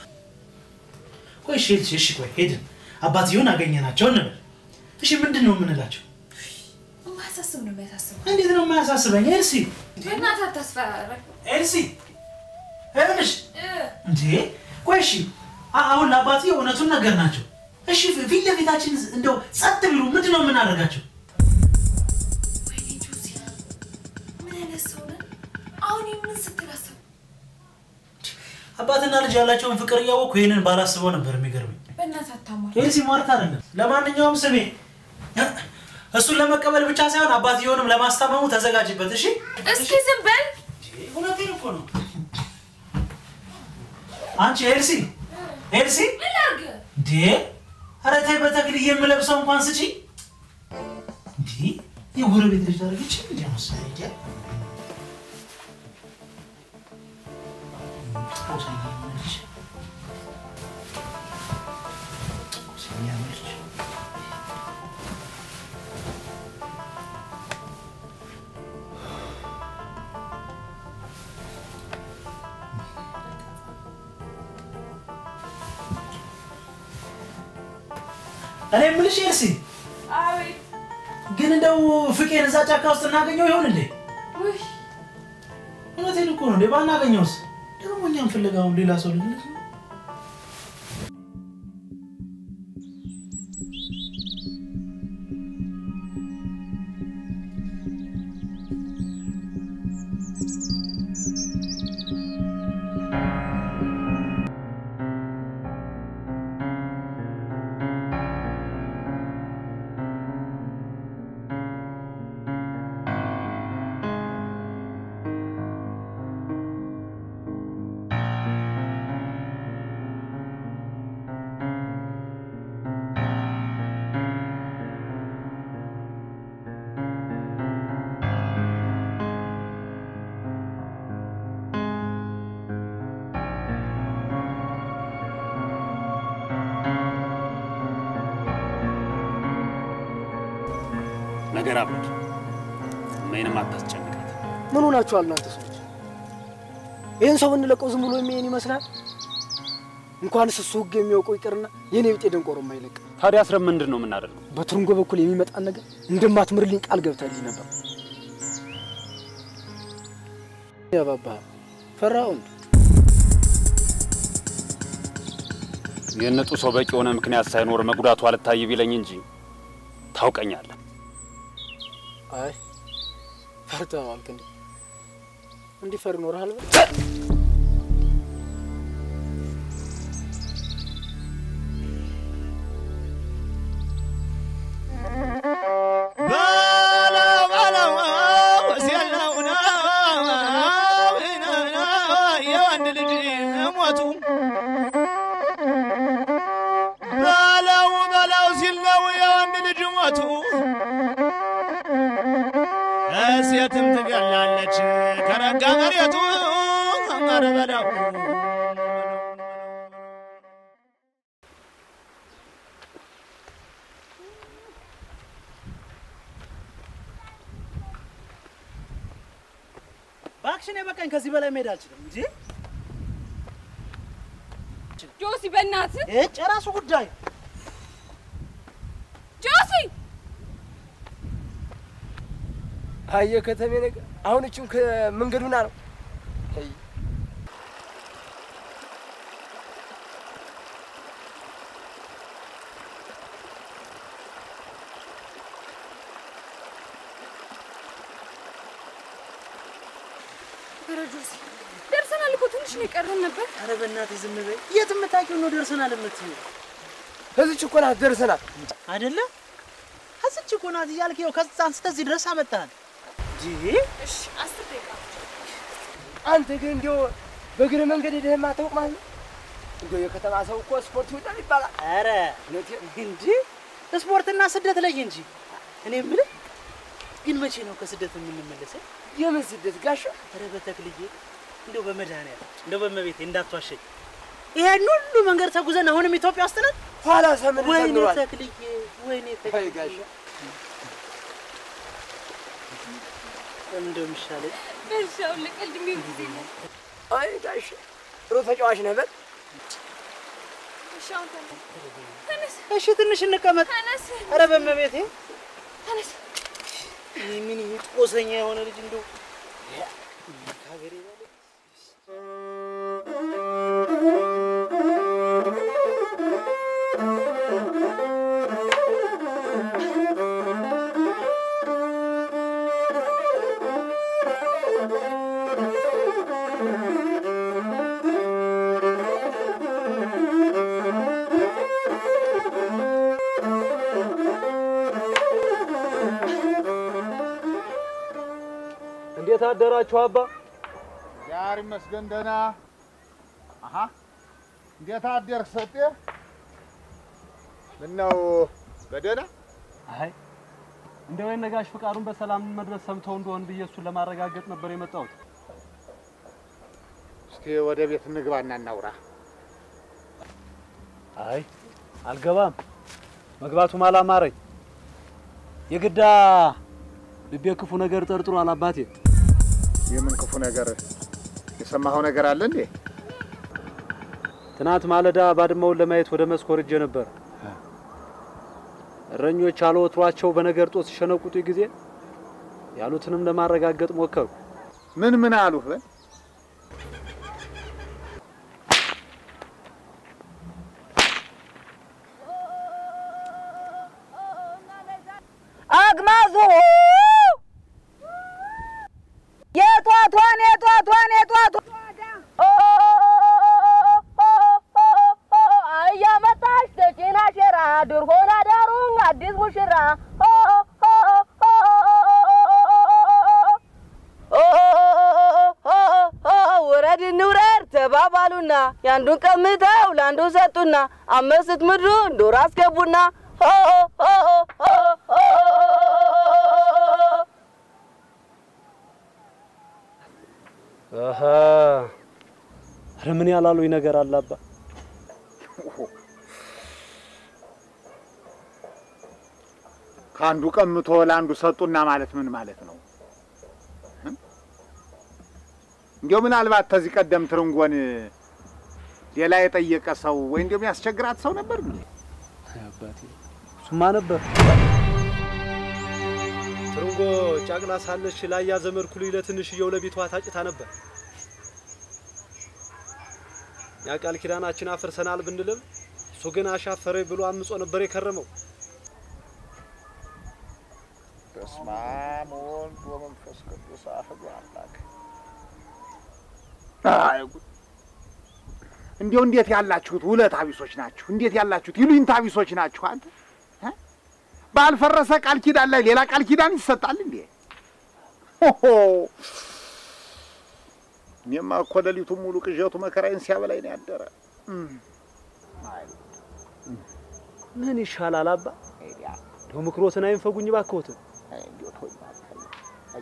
ቆይ እሺ ኤልሲ፣ እሺ ቆይ ሄድን አባትየውን አገኘናቸው እንበል። እሺ ምንድን ነው የምንላቸው? የማያሳስብ ነው የሚያሳስበው። እንዴት ነው የማያሳስበኝ? ኤልሲ በእናትህ አታስፈራራኝ። ኤልሲ ይኸውልሽ እንዴ ቆይ እሺ አ- አሁን ለአባትዬ እውነቱን ነገር ናቸው። እሺ ፊት ለፊታችን እንደው ጸጥ ቢሉ ምንድን ነው የምናደርጋቸው? ወይኔ ጆሲ፣ ምን አይነት ሰው ነህ? አሁን የምን ስትል አሰብኩ። አባትና ልጅ ያላቸውን ፍቅር እያወቅኩ ይህንን ባላስበው ነበር የሚገርመኝ። በእናትህ አታሟል። ኤልሲ ሟርት አይደለም። ለማንኛውም ስሜ እሱን ለመቀበል ብቻ ሳይሆን አባትየውንም ለማስታመሙ ተዘጋጅበት። እሺ እስኪ ዝም በል። እውነቴን እኮ ነው። አንቺ ኤልሲ ኤልሲ ምን ላድርግ? እንዴ ኧረ ተይ በተክል የምለብሰው እንኳን ስጪ። እንዴ የጎረቤት ልጅ ታደርግች እንዲ መሰለኝ እንዴ ጦሰኛ ነች። ጦሰኛ ነች። እኔ የምልሽ ኤልሲ አቤት። ግን እንደው ፍቄን እዛ ጫካ ውስጥ እናገኘው ይሆን እንዴ? ውይ እውነቴን እኮ ነው እንዴ። ባናገኘውስ ደግሞ እኛም ፍለጋውን ሌላ ሰው ልንልክ ነው። ነገር አብድ እመይንም አታስጨንቃት። ምን ሆናችኋል እናንተ ሰዎች? ይህን ሰው ብንለቀው ዝም ብሎ የሚሄን ይመስላል? እንኳንስ እሱ ህግ የሚያውቀው ይቅርና የኔ ቢጤ ደንቆሮ የማይለቅ ታዲያ አስረን ምንድን ነው የምናደርገው? በትርንጎ በኩል የሚመጣን ነገር እንደማትምርልኝ ቃል ገብታልኝ ነበር። ያባባ ፈራው እንዴ? የነጡ ሰው በቂ የሆነ ምክንያት ሳይኖር መጉዳቱ አልታይ ቢለኝ እንጂ ታውቀኛለህ። አይ ፈርተህ አልክ እንዴ? እንዲህ ፈር ይኖርሃል በል በለው በለው ሲል ነው የወንድ ልጅ ሞቱ በለው በለው ሲል ነው የወንድ ልጅ ሞቱ ሴትም ትገላለች ከረጋ መሬቱ ኧረ በለው በአክሽን የበቃኝ ከዚህ በላይ መሄድ አልችልም እንጂ ጆሲ በእናትህ እጭ የራሱ ጉዳይ ጆሲ አየ ከተሜ ነገር አሁን እችም ከመንገዱና ነው አይ፣ ኧረ ጆሲ ደርሰናል እኮ ትንሽ ነው የቀረን ነበር። ኧረ በእናትህ ዝም በይ። የት የምታውቂው ነው ደርሰናል የምትይው? እዚች እኮ ናት ደርሰናል አይደለ? ከዚች እኮ ናት እያልክ ይኸው ከዛ አንስተህ እዚህ ድረስ አመጣሃል። እንጂ እሺ አስር ደቂቃ አንተ ግን እንዲያው በእግረ መንገድ ሄደህ የማታውቅ ማለት ነው? እንዲያው የከተማ ሰው እኮ ስፖርት ይወዳል ይባላል። ኧረ እንጂ ስፖርትና ስደት ለይ እንጂ። እኔ የምልህ ግን መቼ ነው ከስደት የምንመለሰው? የምን ስደት ጋሻ? ኧረ በተክልዬ እንደው በመድኃኒዓለም እንደው በመቤቴ እንዳትዋሸኝ። ይሄን ሁሉ መንገድ ተጉዘን አሁንም ኢትዮጵያ ውስጥ ነን? ኋላ ሰምን ወይኔ ተምሯል። ተክልዬ፣ ወይኔ ተክልዬ። ጋሻ እንደው የሚሻለኝ በሻውን ለቀልድ የሚሆን ጊዜ ነው። አይ ጋሻ ጥሩ ተጫዋች ነህ በል። እሺ አሁን ተነስ ተነስ እሺ ትንሽ እንቀመጥ። ተነስ ኧረ በመቤቴ ተነስ ይህ ምን ይሄ ጦሰኛ የሆነ ልጅ እንደው ከሀገሬ በላይ እንዴት አደራችሁ አባ? ዛሬ ይመስገን ደህና። አሀ እንዴት አደርክ ሰጤ? ምነው በደህና? አይ እንደው የነጋሽ ፍቃዱን በሰላም መድረስ ሰምተው እንደሆን ብዬ እሱን ለማረጋገጥ ነበር የመጣሁት። እስቲ ወደ ቤት እንግባና እናውራ። አይ አልገባም፣ መግባቱም አላማረኝ። የግዳ ልቤ ክፉ ነገር ጠርጥሯል አባቴ። የምን ክፉ ነገር? የሰማኸው ነገር አለ እንዴ? ትናንት ማለዳ ባድማውን ለማየት ወደ መስክ ወርጄ ነበር። እረኞች አለወትሯቸው በነገር ጦስ ሲሸነቁጡ ጊዜ ያሉትንም ለማረጋገጥ ሞከሩ። ምን ምን አሉህ? በል አግማዙ የቷቷን የቷቷን የቷቷን እያመጣሽ ተጭና ሸራ ድር ሆና ዳሩን አዲስ ሙሽራ ውረድ እንውረድ ተባባሉና ያንዱን ቀምተው ለአንዱ ሰጡና አመስት ምድሩን ዶር አስገቡና አሀ ኧረ ምን ያላሉኝ ነገር አለ አባ? ከአንዱ ቀምቶ ለአንዱ ሰጡና ማለት ምን ማለት ነው? እንዲያው ምናልባት ከዚህ ቀደም ትርንጎን ሌላ የጠየቀ ሰው ወይ እንዲያው የሚያስቸግራት ሰው ነበር እንዴ? አባቴ እሱማ ነበር። ትርንጎ ጫቅላ ሳለች ላያ ዘመድ ኩልኝ ለትንሽየው ለቤቷ ታጭታ ነበር። ያ ቃል ኪዳናችን አፍርሰናል ብንልም እሱ ግን አሻፈረኝ ብሎ አምጾ ነበር የከረመው። በስመ አብ ወወልድ ወመንፈስ ቅዱስ አሐዱ አምላክ። አይ ጉድ! እንዲያው እንዴት ያላችሁት ውለታ ቢሶች ናችሁ! እንዴት ያላችሁት ይሉኝታ ቢሶች ናችሁ! አንተ እ? ባልፈረሰ ቃል ኪዳን ላይ ሌላ ቃል ኪዳን ይሰጣል እንዴ? ሆሆ! እኔማ እኮ ሌሊቱን ሙሉ ቅዠቱ መከራዬን ሲያበላኝ ነው ያደረ። እም። አይ ምን ይሻላል አባ? እንደው ምክሮትን አይንፈጉኝ ባክዎትን። እንዲያው ተወኝ እባክህ። አይ።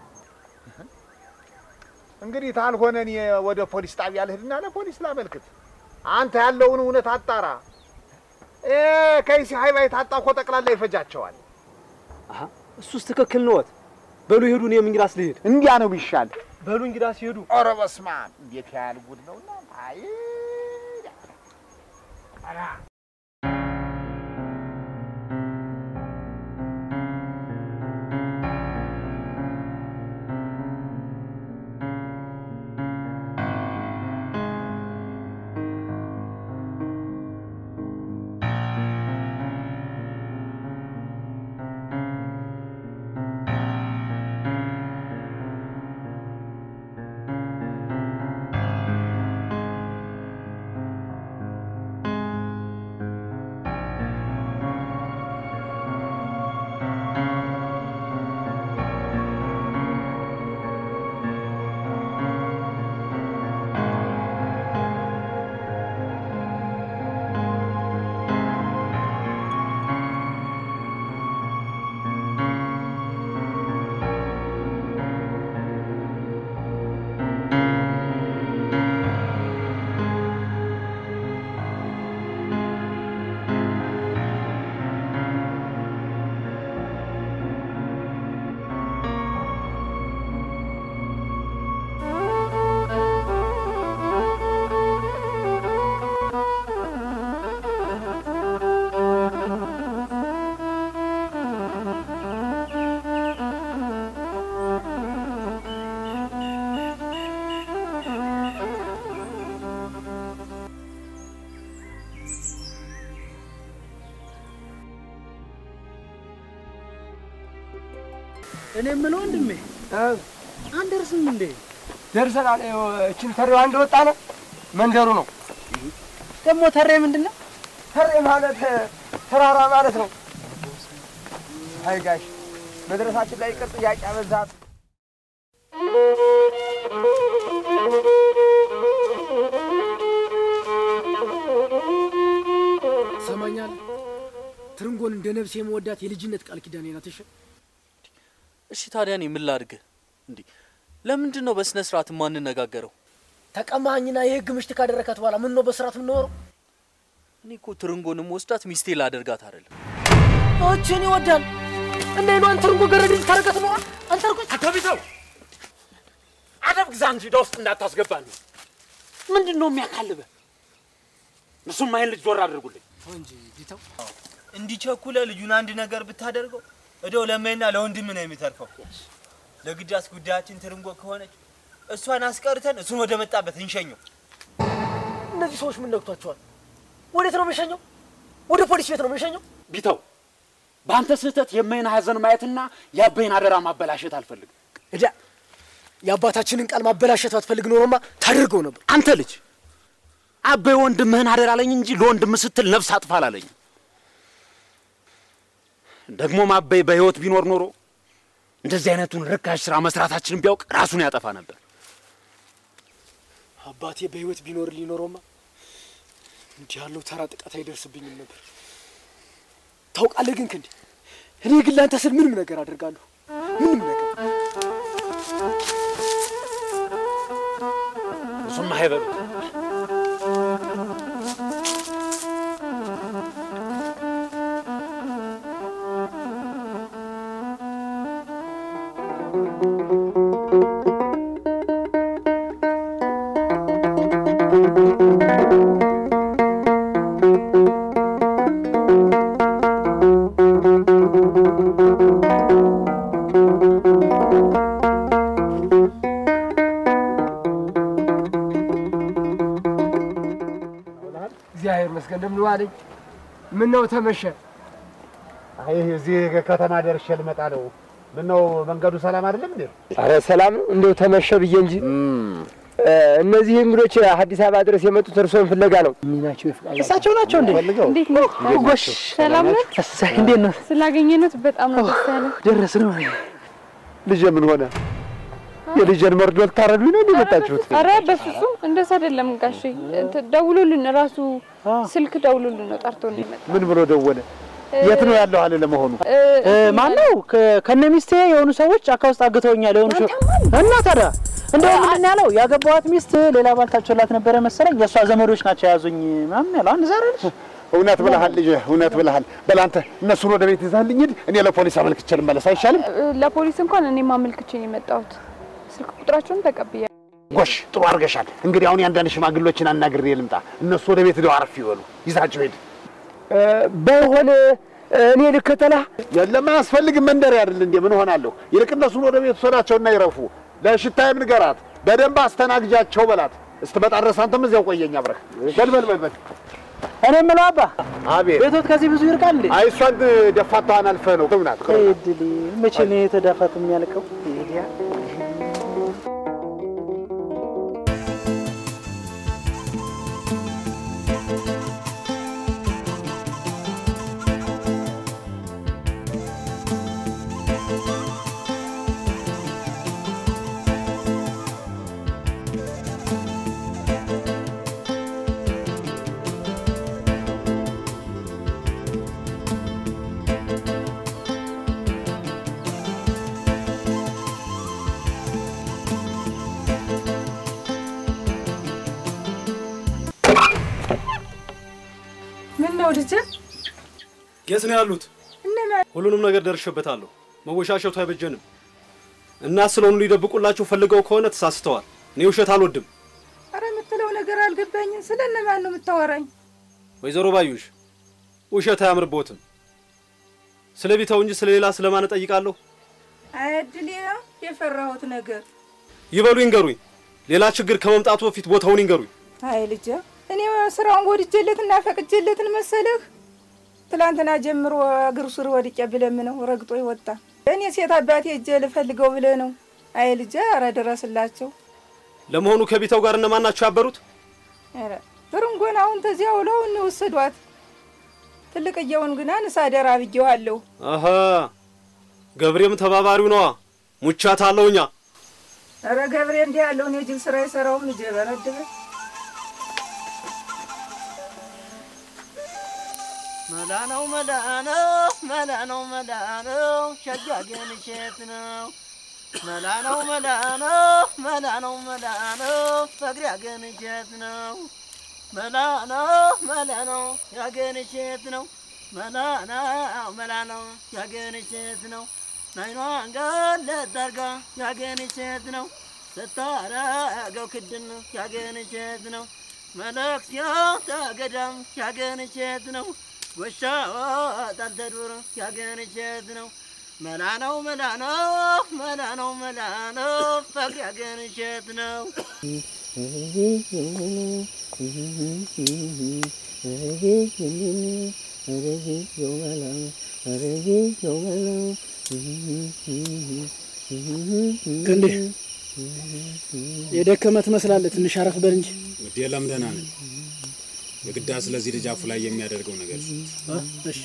እንግዲህ ታልሆነ እኔ ወደ ፖሊስ ጣቢያ ልሂድና ለፖሊስ ላመልክት። አንተ ያለውን እውነት አጣራ። እ ከይሲ ሀይባ የታጣ እኮ ጠቅላላ ይፈጃቸዋል። አሀ እሱስ ትክክል ነዎት። በሉ ይሄዱ፣ እኔም እንግዳስ ልሄድ። እንዲያ ነው ቢሻል። በሉ እንግዳስ ይሄዱ። ኧረ በስመ አብ! እንዴት ያህል ጉድ ነውና! አይ ኧረ እኔ የምለው ወንድሜ አንደርስም እንዴ? ደርሰናል። ይኸው እችን ተሬዋ እንደወጣ ነው መንደሩ ነው። ደግሞ ተሬ ምንድን ነው? ተሬ ማለት ተራራ ማለት ነው። አይ ጋሽ መድረሳችን ላይ ቅር ጥያቄ አበዛት። ሰማኛል። ትርንጎን እንደ ነፍሴ የመወዳት የልጅነት ቃል ኪዳኔ ናት። እሺ እሺ ታዲያ እኔ ምን ላድርግ? እንዲህ ለምንድን ነው በስነ ስርዓት የማንነጋገረው? ተቀማኝና የህግ ምሽት ካደረካት በኋላ ምን ነው በስርዓት የምንኖረው? እኔ እኮ ትርንጎንም ወስዳት ሚስቴ ላደርጋት አይደለም። እችን ይወዳል እና ይኗን ትርንጎ ገረድ ታረቀት ነው አንተ እርኩስ አተቢተው አደብ ግዛ እንጂ ወደ ውስጥ እንዳታስገባን። ምንድን ነው የሚያካልበ? እሱም አይን ልጅ ዞር አድርጉልኝ እንጂ ቢተው እንዲቸኩለ ልጁን አንድ ነገር ብታደርገው እደው ለመና ለወንድም ነው የሚተርፈው። ለግዳስ ጉዳያችን ትርንጎ ከሆነች እሷን አስቀርተን እሱን ወደ መጣበት እንሸኘው። እነዚህ ሰዎች ምን ነግቷቸዋል? ወዴት ነው የምንሸኘው? ወደ ፖሊስ ቤት ነው የምንሸኘው? ቢተው በአንተ ስህተት የማይን ሀዘን ማየትና የአበይን አደራ ማበላሸት አልፈልግም። እዳ የአባታችንን ቃል ማበላሸት ባትፈልግ ኖሮማ ታደርገው ነበር። አንተ ልጅ አበይ ወንድምህን አደራ አለኝ እንጂ ለወንድም ስትል ነፍስ አጥፋ አላለኝም። ደግሞም አበይ በህይወት ቢኖር ኖሮ እንደዚህ አይነቱን ርካሽ ስራ መስራታችንን ቢያውቅ ራሱን ያጠፋ ነበር። አባቴ በህይወት ቢኖር ሊኖረውማ እንዲህ ያለው ተራ ጥቃት አይደርስብኝም ነበር። ታውቃለህ ግን ክንዴ፣ እኔ ግን ለአንተ ስል ምንም ነገር አደርጋለሁ። ምንም ነገር እሱም አይበሉት። እግዚአብሔር ይመስገን። እንደምን ዋለኝ? ምን ነው ተመሸ? አይ እዚህ ከተማ ደርሼ ልመጣ ነው። ምነው መንገዱ ሰላም አይደለም እንዴ? አረ ሰላም ነው። እንደው ተመሸ ብዬ እንጂ እነዚህ እንግዶች አዲስ አበባ ድረስ የመጡት እርስዎን ፍለጋ ነው። ናቸው እሳቸው ናቸው እንዴ? እንዴት ነው? ጎሽ ሰላም ነው? እንዴት ነው? ስላገኘነት በጣም ነው ደስ ያለ። ደረስ ነው። ልጄ ምን ሆነ? የልጄን መርዶ ልታረዱኝ ነው እንደመጣችሁት? አረ በፍጹም እንደሱ አይደለም ጋሼ። እንትን ደውሎልን ራሱ ስልክ ደውሎልን ነው ጠርቶ ነው የመጣው። ምን ብሎ ደወለ? የት ነው ያለው አለ ለመሆኑ? ማን ነው? ከነ ሚስቴ የሆኑ ሰዎች ጫካ ውስጥ አግተውኛል የሆኑ ሰው እና ታዲያ እንደው ምንድን ነው ያለው? ያገባዋት ሚስት ሌላ ባል ታጭቶላት ነበረ መሰለኝ። የእሷ ዘመዶች ናቸው የያዙኝ ምናምን ያለው አንድ ዛሬ ልጅ እውነት ብለሃል ልጄ፣ እውነት ብለሃል። በል አንተ እነሱን ወደ ቤት ይዛልኝ ሂድ። እኔ ለፖሊስ አመልክቼ ልመለስ አይሻልም? ለፖሊስ እንኳን እኔም አመልክቼ ነው የመጣሁት። ስልክ ቁጥራቸውን ተቀብያ ጎሽ ጥሩ አድርገሻል። እንግዲህ አሁን የአንዳንድ ሽማግሎችን አናግሬ ልምጣ። እነሱ ወደ ቤት ሄደው አረፍ ይበሉ። ይዛቸው ሂድ። ባይሆን እኔ ልከተላ የለም አያስፈልግም። መንደር አይደል እንዴ? ምን ሆናለሁ? ይልቅ እነሱን ወደ ቤት ወሰዳቸውና ይረፉ። ለሽታዬም ንገራት፣ በደንብ አስተናግጃቸው በላት። ስትመጣ ድረስ አንተም እዚያው ቆየኝ አብረህ። በል በል በል በል። እኔ የምለው አባ አቤት። ቤቶት ከዚህ ብዙ ይርቃል እንዴ? አይ እሷን ደፋታዋን አልፈህ ነው ትምናት። እድሌ መቼ ነው የተዳፋት የሚያልቀው? ይሄዲያ ምን ነው ልጄ? የት ነው ያሉት? እነማን? ሁሉንም ነገር ደርሼበታለሁ። መወሻሸቱ አይበጀንም። እናት ስለሆኑ ሊደብቁላቸው ፈልገው ከሆነ ተሳስተዋል። እኔ ውሸት አልወድም። አረ የምትለው ነገር አልገባኝም። ስለ እነማን ነው የምታወራኝ? ወይዘሮ ባዩሽ ውሸት አያምርቦትም። ስለ ቢተው እንጂ ስለ ሌላ ስለማን እጠይቃለሁ? አያድሌ የፈራሁት ነገር። ይበሉ ይንገሩኝ። ሌላ ችግር ከመምጣቱ በፊት ቦታውን ይንገሩኝ። አይ ልጄ፣ እኔ ስራውን ወድጀለትና ፈቅጀለትን መሰለህ? ትላንትና ጀምሮ እግሩ ስር ወድቄ ብለምነው ረግጦ ይወጣ። እኔ ሴት አባቴ እጄ ልፈልገው ብለህ ነው? አይ ልጄ፣ አረ ድረስላቸው። ለመሆኑ ከቢተው ጋር እነማን ናቸው ያበሩት? ኧረ ብርንጎን አሁን ተዚያ ውለው እንወሰዷት። ትልቅየውን ግና ንሳደራ ብዬዋለሁ። አሀ ገብሬም ተባባሪው ነዋ። ሙቻት አለውኛ ኧረ ገብሬ እንዲህ ያለውን የጅል ስራ የሰራውም ልጄ በረድበ መላ ነው መላ ነው መላ ነው መላ ነው ሸጋ ግን እሸት ነው መላ ነው መላ ነው መላ ነው መላ ነው ፈቅሪ ያገን እሸት ነው መላ ነው መላ ነው ያገን እሸት ነው መላ ነው መላ ነው ያገን እሸት ነው ናይኗን ገለጥ አርጋ ያገን እሸት ነው ስታረገው ክድን ያገን እሸት ነው መለክሲያው ተገዳም ያገን እሸት ነው ጎሻ ወጣል ተዱር ያገን እሸት ነው መላ ነው መላ ነው መላ ነው መላ ነው ፈቅሪ ያገን እሸት ነው ክንዴ የደከመ ትመስላለህ። ትንሽ አረፍ በል እንጂ። ውዴ ለምደና ነን የግዳ ስለዚህ ልጅ አፉ ላይ የሚያደርገው ነገር እ እሺ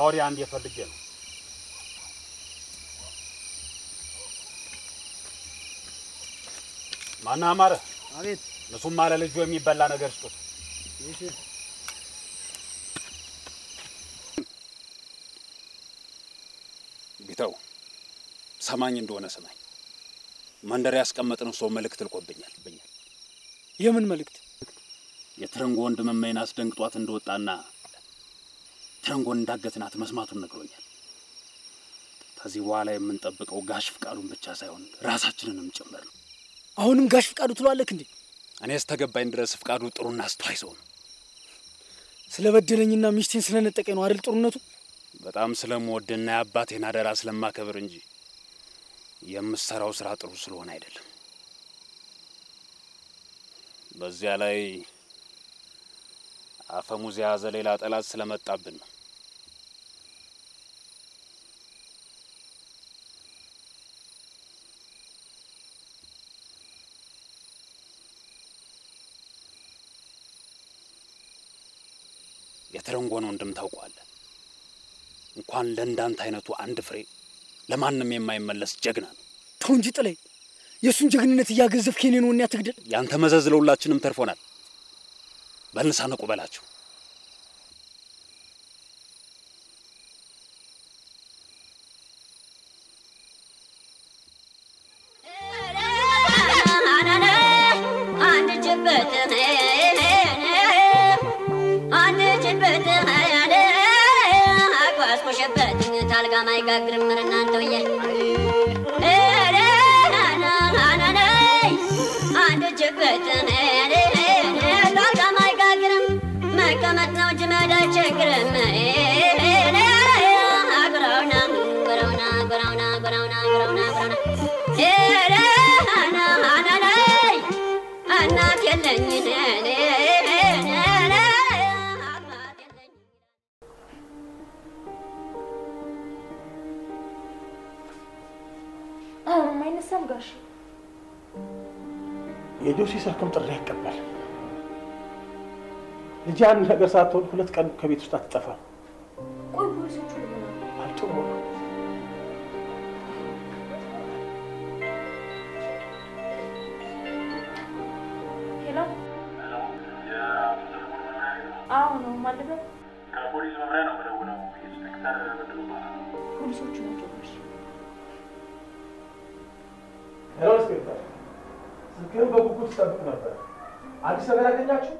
ከወዲያ አንድ የፈልጌ ነው። ማነህ አማረ? አቤት። እሱም አለ ልጁ የሚበላ ነገር ስጡት። እሺ ቢተው ሰማኝ እንደሆነ ስማኝ። መንደር ያስቀመጥነው ሰው መልእክት ልኮብኛል ብኛል። የምን መልእክት? የትረንጎ ወንድም እመይን አስደንግጧት እንደወጣና ትረንጎን እንዳገትናት መስማቱን ነግሮኛል። ከዚህ በኋላ የምንጠብቀው ጋሽ ፍቃዱን ብቻ ሳይሆን ራሳችንንም ጭምር ነው። አሁንም ጋሽ ፍቃዱ ትሏለክ እንዴ? እኔ እስከገባኝ ድረስ ፍቃዱ ጥሩና አስተዋይ ሰው ነው። ስለበደለኝና ሚስቴን ስለነጠቀኝ ነው አይደል ጥሩነቱ? በጣም ስለምወድና የአባቴን አደራ ስለማከብር እንጂ የምሰራው ስራ ጥሩ ስለሆነ አይደለም። በዚያ ላይ አፈሙዝ የያዘ ሌላ ጠላት ስለመጣብን ነው። የተረንጎን ወንድም ታውቀዋለህ። እንኳን ለእንዳንተ አይነቱ አንድ ፍሬ ለማንም የማይመለስ ጀግና ነው። ተው እንጂ ጥላይ፣ የእሱን ጀግንነት እያገዘፍክ የኔን ወኔ አትግደል። ያንተ መዘዝ ለሁላችንም ተርፎናል። በልንሳ ነቁ በላቸው። ታልጋ ማይጋግርም ምን እናንተውዬ አንድ ችበት ታልጋ ማይጋግርም መቀመጥ ነው እንጂ መሄድ አይቸግርም። ጉራውና ጉራውና ጉራውና ጉራውና ጉራውና ጉራውና እናት የለኝ አሁንም አይነሳም ጋሽ የጆሲ ስልክም ጥሪ ያቀባል። ልጅ አንድ ነገር ሳትሆን ሁለት ቀን ከቤት ውስጥ አትጠፋም። ቆይ ፖሊሶቹ ምን አሉ? አልጥሩ ሄሎ አዎ ነው ማለበት ከፖሊስ መምሪያ ነው የምደውለው። ኢንስፔክተር በድሉ እባላለሁ። ፖሊሶቹ ናቸው ጋሽ ሄሎ ኢንስፔክተር፣ ስልክህን በጉጉት ስጠብቅ ነበር። አዲስ ነገር ያገኛችሁ?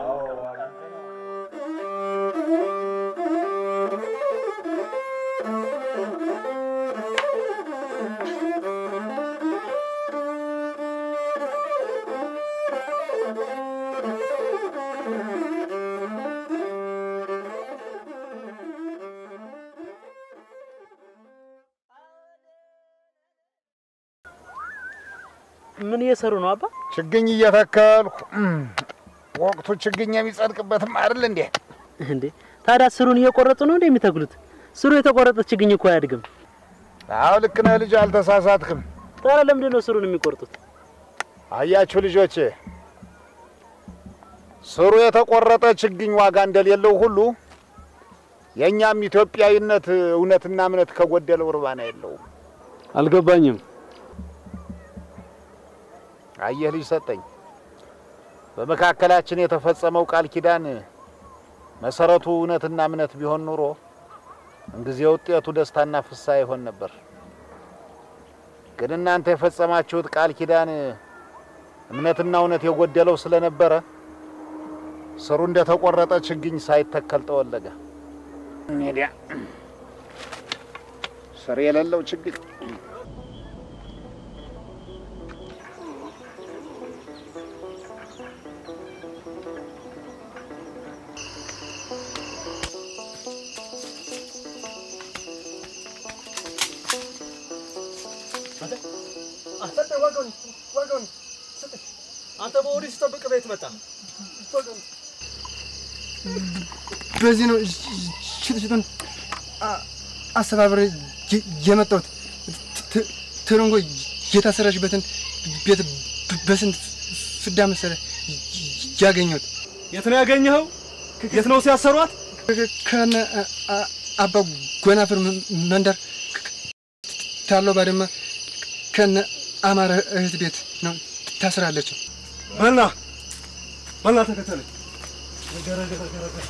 ምን እየሰሩ ነው አባ? ችግኝ እየተከልኩ ወቅቱ ችግኝ የሚጸድቅበትም አይደል እንዴ? እንዴ ታዲያ ስሩን እየቆረጡ ነው እንዴ የሚተክሉት? ስሩ የተቆረጠ ችግኝ እኮ አያድግም። አዎ ልክ ነህ ልጅ፣ አልተሳሳትክም። ታዲያ ለምንድን ነው ስሩን የሚቆርጡት? አያችሁ ልጆቼ፣ ስሩ የተቆረጠ ችግኝ ዋጋ እንደሌለው ሁሉ የእኛም ኢትዮጵያዊነት እውነትና እምነት ከጎደለው እርባና የለውም። አልገባኝም። አየህ ልጅ ሰጠኝ፣ በመካከላችን የተፈጸመው ቃል ኪዳን መሰረቱ እውነትና እምነት ቢሆን ኑሮ እንጊዜ ውጤቱ ደስታና ፍስሐ ይሆን ነበር። ግን እናንተ የፈጸማችሁት ቃል ኪዳን እምነትና እውነት የጎደለው ስለነበረ ስሩ እንደተቆረጠ ችግኝ ሳይተከል ጠወለገ። ሜዲያ ስር የሌለው ችግኝ አንተ ዋጋውን ዋጋውን ስጠኝ። አንተ በኦዲስ ጠብቅ ቤት መጣ። ዋጋውን በዚህ ነው ሽጥሽጡን አስተባብሬ የመጣሁት። ት- ትርንጎ የታሰረችበትን ቤት በስንት ፍዳ መሰለ ያገኘሁት። የት ነው ያገኘኸው? የት ነው ሲያሰሯት? ከነ አባ ጎናፍር ም- መንደር ታለው ባድመ ከነ አማረ እህት ቤት ነው ታስራለች። በላ በላ ተከተለኝ። ገረ ገረ ገረ ገረ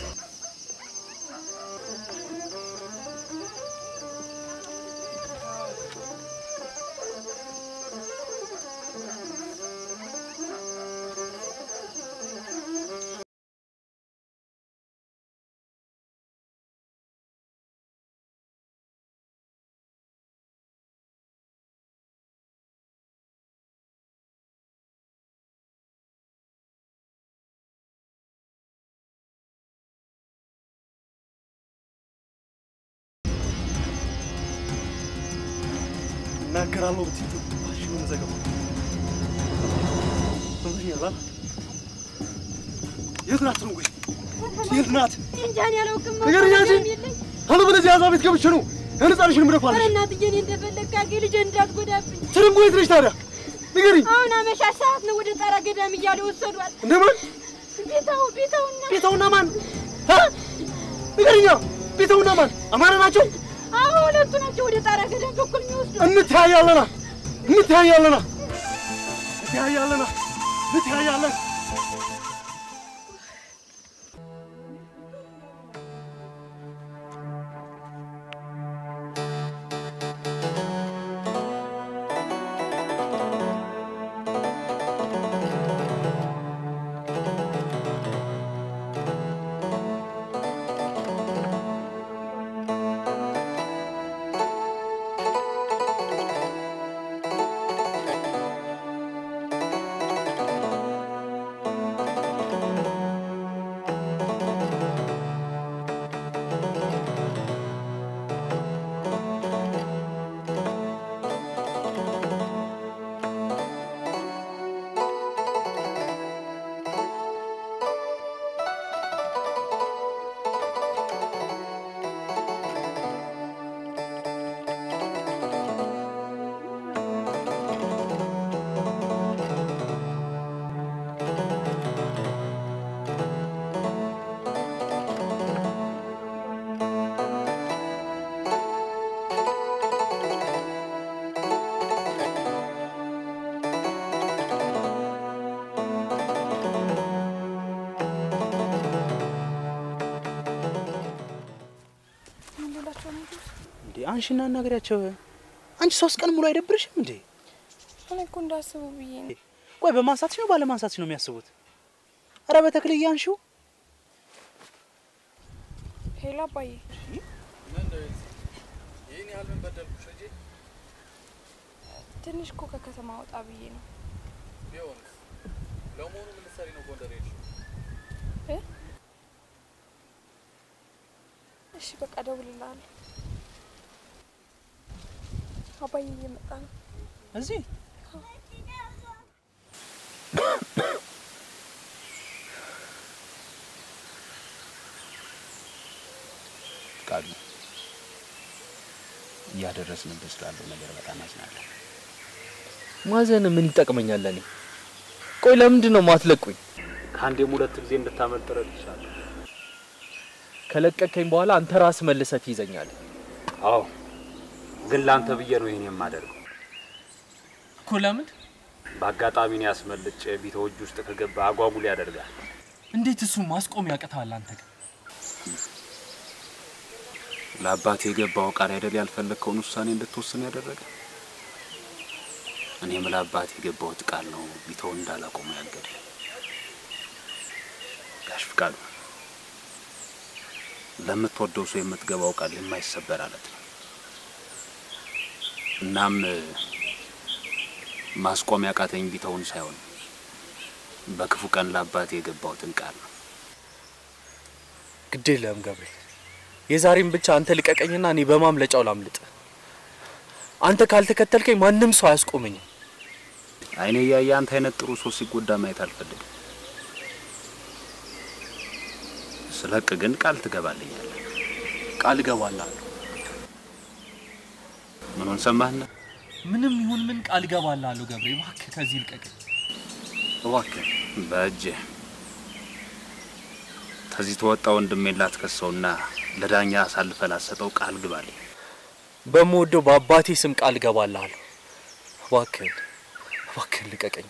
እናገራለሁ ብትይ ባሽሙን ዘገባ በምክንያት አላ የት ናት ነው? የት ናት? እንጃን ያላውቅም። ንገሪኝ አንቺ። አለበለዚያ እዛ ቤት ገብቼ ነው ህንጻንሽን ምደፋለሽ። ኧረ እናትዬ እኔ እንደፈለግህ አድርጌ ልጄን እንዳትጎዳብኝ። ትርንጎ የት ነች ታዲያ? ንገሪኝ። አሁን አመሻሽ ሰዓት ነው ወደ ጣራ ገዳም እያለ ወሰዷት። እንደማን ቤታው ቤታውና ቤታውና ማን እ? ንገሪኛ። ቤታውና ማን አማራ ናቸው? አዎ ሁለቱ ናቸው ወደ ጣራ ገዳም በኩል የሚወስዱ። እንተያያለና እንተያያለና እንተያያለና እንተያያለን። እንዴ አንሺና አናገሪያቸው። አንቺ ሶስት ቀን ሙሉ አይደብርሽም እንዴ? እኔ እኮ እንዳስቡ ብዬ ነው። ቆይ በማንሳትሽ ነው ባለማንሳትሽ ነው የሚያስቡት? አረ በተክልዬ አንሺው። ሄሎ አባዬ፣ ይህን ያህል ምን በደልኩሽ ልጄ? ትንሽ እኮ ከከተማ ወጣ ብዬ ነው። ቢሆንስ ለመሆኑ ምን ልትሰሪ ነው ጎንደር ሄድሽ? እ? እሺ በቃ እደውልልሃለሁ። አባዬ እየመጣ ነው። እዚህ ቃሉ እያደረስንብህ ስላለው ነገር በጣም አዝናለሁ። ማዘን ምን ይጠቅመኛል ለኔ? ቆይ ለምንድን ነው ማትለቁኝ? ከአንዴም ሁለት ጊዜ እንድታመልጥ ረድቻለሁ። ከለቀቀኝ በኋላ አንተ ራስ መልሰህ ትይዘኛለህ። አዎ፣ ግን ለአንተ ብዬ ነው ይህን የማደርገው። እኮ ለምን? በአጋጣሚ ነው ያስመልጬ ቢተው እጅ ውስጥ ከገባ አጓጉል ያደርጋል። እንዴት እሱ ማስቆም ያቅታል? አንተ ግን ለአባቴ የገባው ቃል አይደል ያልፈለግከውን ውሳኔ እንድትወስን ያደረገ። እኔም ለአባቴ የገባሁት ቃል ነው ቢተው እንዳላቆሙ ያገደ። ጋሽ ፍቃዱ ለምትወደው ሰው የምትገባው ቃል የማይሰበር አለት ነው። እናም ማስቆም ያቃተኝ ቢተውን ሳይሆን በክፉ ቀን ለአባቴ የገባሁትን ቃል ነው። ግድ የለህም ገብርኤል፣ የዛሬም ብቻ አንተ ልቀቀኝና እኔ በማምለጫው ላምልጥ። አንተ ካልተከተልከኝ ማንም ሰው አያስቆመኝም። አይኔ እያየ አንተ አይነት ጥሩ ሰው ሲጎዳ ማየት አልፈልግም። ስለቅ ግን ቃል ትገባልኛለህ። ቃል እገባልሃለሁ። ምኑን ሰማህና? ምንም ይሁን ምን ቃል እገባልሃለሁ ገብርኤል፣ እባክህ ከዚህ ልቀቀኝ። እባክህ በእጅህ ከዚህ ተወጣ ወንድሜን ላትከሰውና ለዳኛ አሳልፈ ላሰጠው ቃል ግባልኝ። በምወደው በአባቴ ስም ቃል እገባልሃለሁ። እባክህን እባክህን ልቀቀኝ።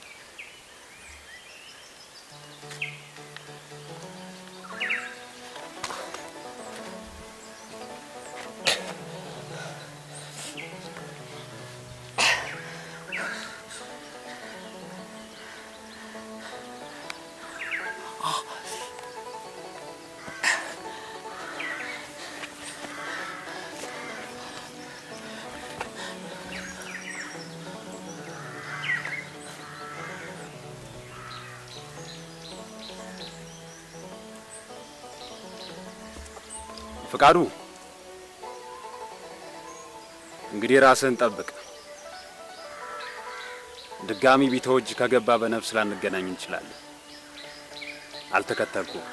ፍቃዱ እንግዲህ ራስህን ጠብቅ። ድጋሚ ቢተወጅ ከገባ በነፍስ ላንገናኝ እንችላለን። አልተከተልኩም።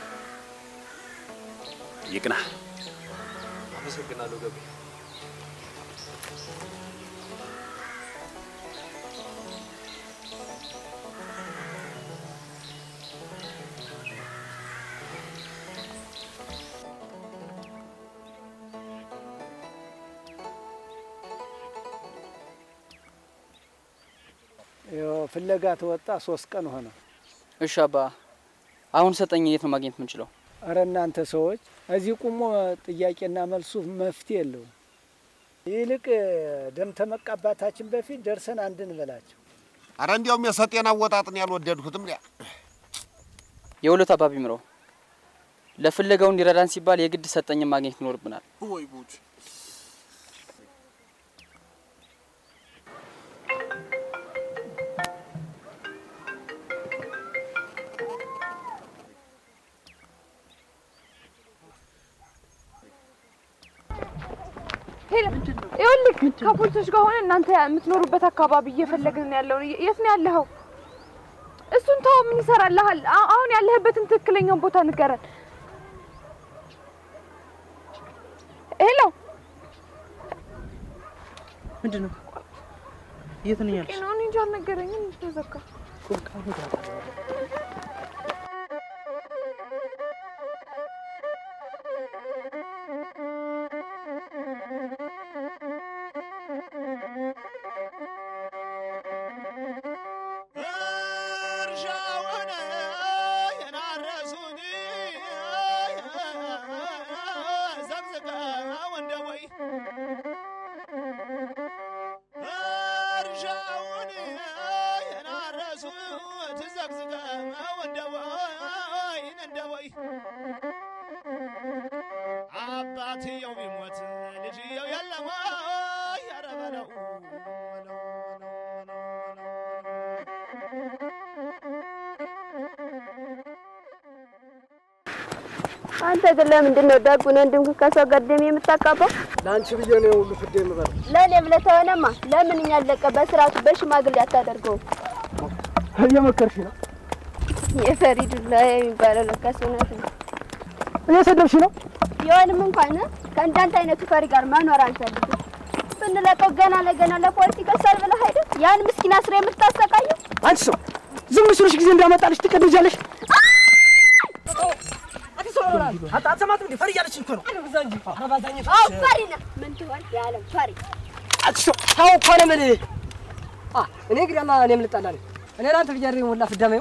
ይቅናህ። አመሰግናለሁ ገቤ። ይኸው ፍለጋ ተወጣ ሶስት ቀን ሆነ። እሺ አባ፣ አሁን ሰጠኝ። የት ነው ማግኘት የምንችለው? እረ እናንተ ሰዎች እዚህ ቁሞ ጥያቄና መልሱ መፍትሄ የለውም። ይልቅ ደም ተመቃባታችን በፊት ደርሰን አንድ እንበላቸው። አረ እንዲያውም የሰጤን አወጣጥን ያልወደድኩትም ሊያ የሁለት አባቢ ምረው ለፍለጋው እንዲረዳን ሲባል የግድ ሰጠኝን ማግኘት ይኖርብናል። ወይ ጉድ! ይኸውልህ ከፖሊሶች ጋር ሆነ እናንተ የምትኖሩበት አካባቢ እየፈለግን ያለውን የት ነው ያለኸው? እሱን ተው፣ ምን ይሰራልሃል? አ- አሁን ያለህበትን ትክክለኛውን ቦታ ንገረን። ሄሎ፣ ምንድን ነው? የት ነው ያልሽ? ነው እኔ እንጃ አልነገረኝም። ተዘጋ። እርሻውን የናረሱን ዘቅዝቀው እንደ ወይ እርሻውን የናረሱት ዘቅዝቀው እንደ ወይ እንደ ወይ አባትየው ቢሞት ልጅየው የለም ወይ ኧረ በለው አንተ ግን ለምንድን ነው ደጉን ወንድምህ ከሰው ገደም የምታቃባው? ለአንቺ ብዬ ነው ሁሉ ፍዴ የምበላው። ለእኔ ብለህ ተሆነማ ለምን እኛ አለቀ በስርዓቱ በሽማግሌ አታደርገውም? እየመከርሽ ነው። የፈሪ ዱላ የሚባለው ለካስ እውነት ነው። እየሰደብሽ ነው። ቢሆንም እንኳን ከእንዳንተ አይነቱ ፈሪ ጋር መኖር አንፈልግም። ብንለቀው ገና ለገና ለፖሊስ ይከሳል ብለህ አይደል ያን ምስኪን አስረ የምታሰቃየው? አንቺ ሰው ዝም ስልሽ ጊዜ እንዳመጣልሽ ትቀድጃለሽ። አትሰማትም እንዴ? ፈሪ እያለችኝ እኮ ነው። አዎ ፈሪ ነህ። ምን ትሆን የዓለም ፈሪ አንቺ ሰው ተው እኮ ነው የምልህ። አ እኔ እንግዲያማ እኔም ልጣላ ነኝ። እኔ ለአንተ ብዬ አይደል የሞላ ፍዳሜው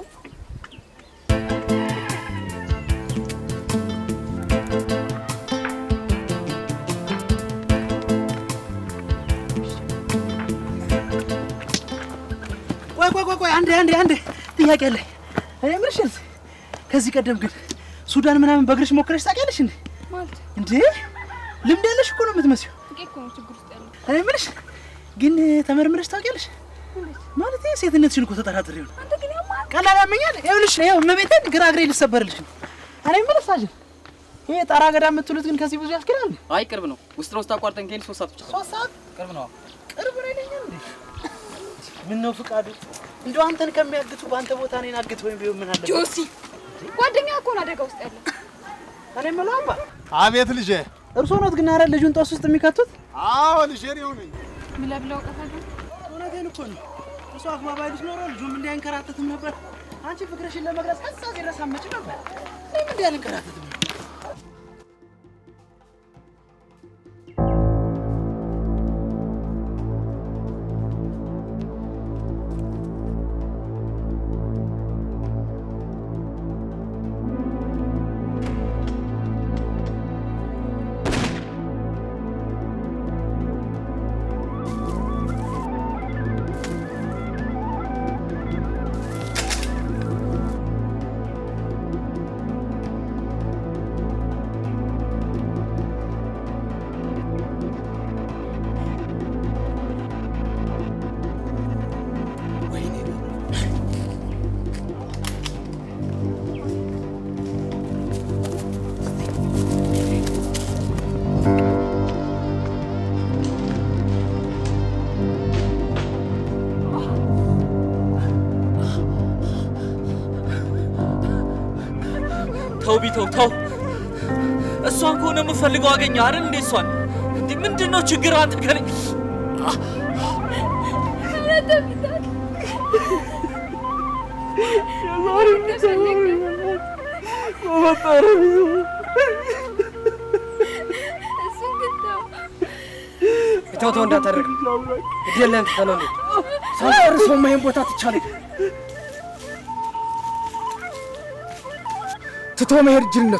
ቆይ ቆይ ቆይ ቆይ አንዴ አንዴ አንዴ ጥያቄ አለኝ። እኔ የምልሽ ኤልሲ፣ ከዚህ ቀደም ግን ሱዳን ምናምን በእግርሽ ሞክረሽ ታውቂያለሽ እንዴ? ማለት እንዴ ልምድ ያለሽ እኮ ነው የምትመስዪው። ጥቂት እኮ ነው ችግር ውስጥ ያለው። እኔ የምልሽ ግን ተመርምረሽ ታውቂያለሽ? ማለት ሴትነትሽን እኮ ተጠራጥሬው ነው። አንተ ግን ያማ ቀላል ያመኛል። ይኸውልሽ ይኸው እመቤቴን ግራ እግሬ ልሰበርልሽ ነው። እኔ የምልሽ ሳጅን፣ ይሄ ጣራ ገዳ የምትሉት ግን ከዚህ ብዙ ያስኬዳል? አይ ቅርብ ነው። ውስጥ ለውስጥ አቋርጠን ከሄድን ሶስት ሰዓት ብቻ ነው። ሶስት ሰዓት ቅርብ ነው። ቅርብ ነው ይለኛል እንዴ? ምን ነው ፍቃዱ፣ እንደው አንተን ከሚያግቱ በአንተ ቦታ እኔን አግት ወይም ቢሆን ምን አለበት? ጆሲ ጓደኛ እኮ ነው አደጋ ውስጥ ያለው። እኔ የምለው አባ አቤት ልጄ። እርስዎ ኖት ግን አረ ልጁን ጦስ ውስጥ የሚከቱት? አዎ ልጄ ነው ነኝ። ብለህ ብለህ እውቀታለሁ። እውነቴን እኮ ነው። እሱ አክማ ባይሉስ ኖሮ ልጁም እንዲህ አይንከራተትም ነበር። አንቺ ፍቅርሽን ለመግለጽ ከዛ ድረስ አትመጪ ነበር። እኔም እንዲህ አልንከራተትም ነበር። ተው ቢተው ተው። እሷን ከሆነ የምፈልገው አገኘ አይደል እንዴ? እሷን እንዴ ምንድን ነው ችግር አንተ ከኔ ተው ተው እንዳታደርግ እድለን ትተነው እንዴ ሳልጨርሰውማ ይሄን ቦታ ትቻለኝ ትቶ መሄድ ጅልነቱ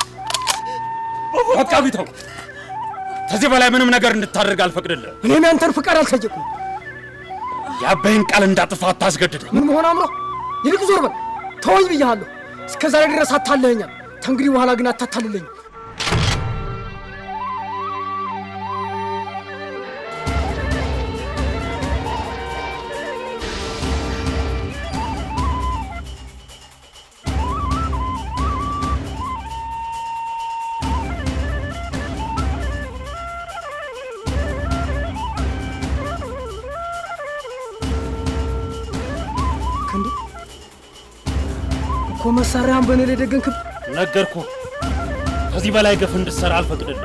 በቃ ቢተው፣ ከዚህ በላይ ምንም ነገር እንድታደርግ አልፈቅድልህ። እኔም ያንተን ፍቃድ አልጠየቁም። የአባይን ቃል እንዳጥፋ አታስገድደኝ። ምን መሆን አምሮ ይልቅ ዞር በል ተወኝ ብያለሁ። እስከ ዛሬ ድረስ አታለኸኛል። ተንግዲህ በኋላ ግን አታታልለኝ። ክንዴ እኮ መሳሪያህን በእኔ ላይ ደገንክብ። ነገርኩ። ከዚህ በላይ ግፍ እንድትሰራ አልፈቅድልህ።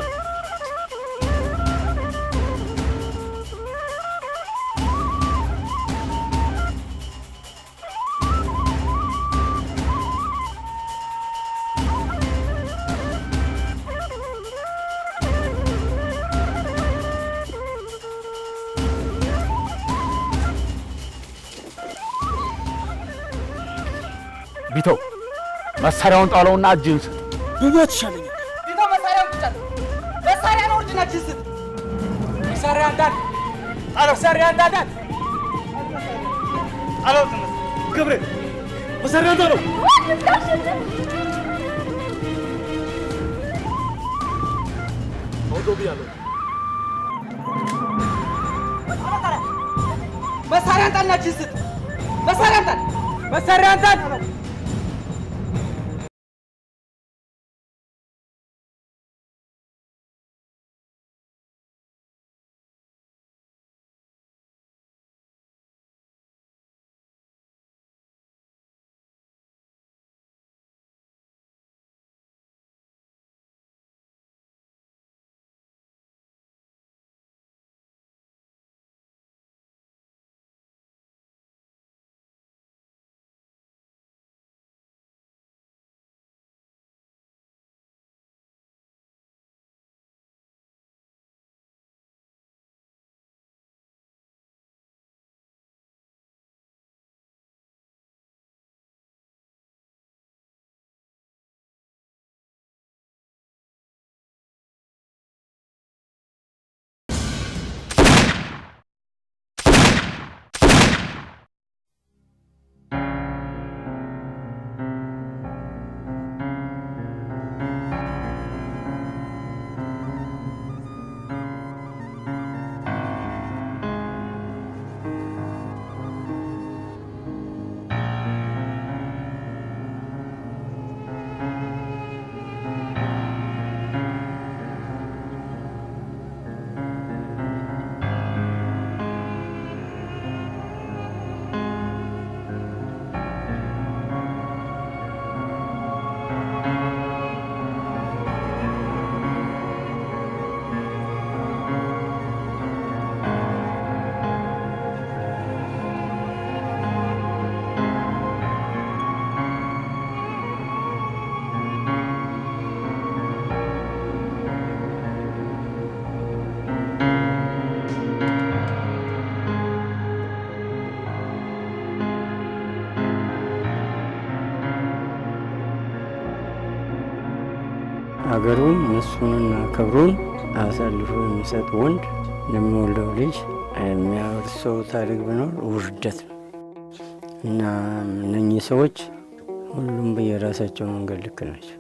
ቢተው መሳሪያውን ጣለውና እጅህን ስጥ። ብሞት ይሻለኛል። ቢተው መሳሪያውን ቁጫል መሳሪያ ነው እርጅናችን ስጥ መሳሪያ እንዳል ጣለው መሳሪያ እንዳዳል ጣለው ገብሬ መሳሪያ ጣለው። አውዶ ብያለሁ መሳሪያ አንጣልናችን ስጥ መሳሪያ አንጣል መሳሪያ አንጣል አገሩን እሱንና ክብሩን አሳልፎ የሚሰጥ ወንድ ለሚወልደው ልጅ የሚያወርሰው ታሪክ ቢኖር ውርደት ነው እና እነኚህ ሰዎች ሁሉም በየራሳቸው መንገድ ልክ ናቸው።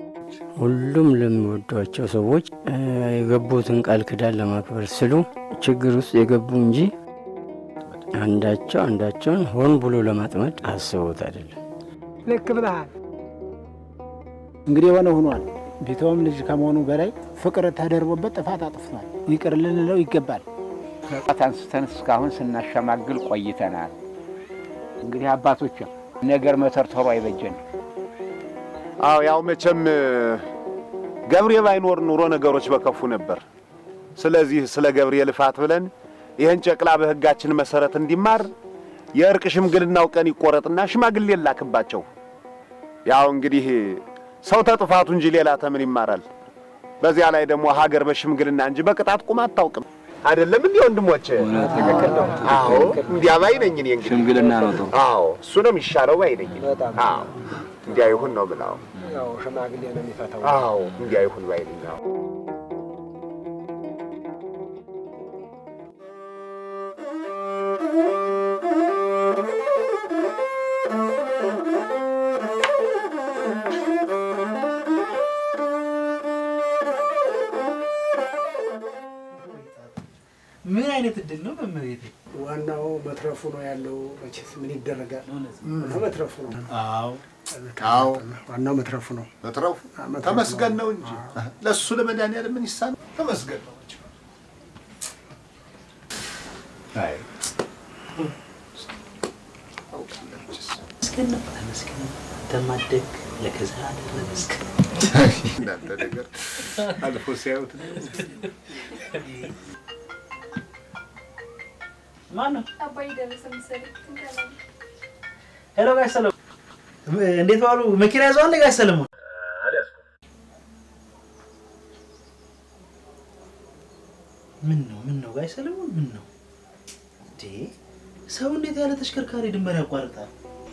ሁሉም ለሚወዷቸው ሰዎች የገቡትን ቃል ኪዳን ለማክበር ስሉ ችግር ውስጥ የገቡ እንጂ አንዳቸው አንዳቸውን ሆን ብሎ ለማጥመድ አስበውት አይደለም። ልክ ብለሃል። እንግዲህ የሆነ ሆኗል። ቢተውም ልጅ ከመሆኑ በላይ ፍቅር ተደርቦበት ጥፋት አጥፍቷል። ይቅር ልንለው ይገባል። ከጣት አንስተን እስካሁን ስናሸማግል ቆይተናል። እንግዲህ አባቶች ነገር መተርተሩ አይበጀን። አዎ ያው መቼም ገብሬ ባይኖር ኑሮ ነገሮች በከፉ ነበር። ስለዚህ ስለ ገብሬ ልፋት ብለን ይህን ጨቅላ በሕጋችን መሰረት እንዲማር የእርቅ ሽምግልናው ቀን ይቆረጥና ሽማግሌ ላክባቸው። ያው እንግዲህ ሰው ተጥፋቱ እንጂ ሌላ ተምን ይማራል? በዚያ ላይ ደግሞ ሀገር በሽምግልና እንጂ በቅጣት ቁም አታውቅም። አይደለም እንዲህ ወንድሞቼ? ትክክል ነው። አዎ እንዲያ ባይ ነኝ እኔ እንግዲህ ሽምግልና ነው ጥሩ። አዎ እሱ ነው የሚሻለው ባይ ነኝ። አዎ እንዲያ ይሁን ነው ብለው ያው ሽማግሌ ነው የሚፈታው። አዎ እንዲያ ይሁን ባይ ነኝ። አዎ ምን አይነት እድል ነው መመቤቴ? ዋናው መትረፉ ነው ያለው። መቼስ ምን ይደረጋል? ዋናው መትረፉ ነው። አዎ አዎ ዋናው መትረፉ ነው። መትረፉ ተመስገን ነው እንጂ ለእሱ ለመድኃኒዓለም ምን ይሳነው? ተመስገን ነው እንጂ። አይ ተመስገን ነው ተመስገን ነው። ተማደግ ለከዛ ተመስገን እናንተ ነገር አልፎ ሲያዩት ነው። ማነው? አባይ ደረሰ መሰለኝ። ሄሎ ጋሽ ሰለሞን እንዴት ዋሉ? መኪና ይዘዋል ጋሽ ሰለሞን? ምን ነው ምን ነው ጋሽ ሰለሞን ምን ነው እንዴ? ሰው እንዴት ያለ ተሽከርካሪ ድንበር ያቋርጣል?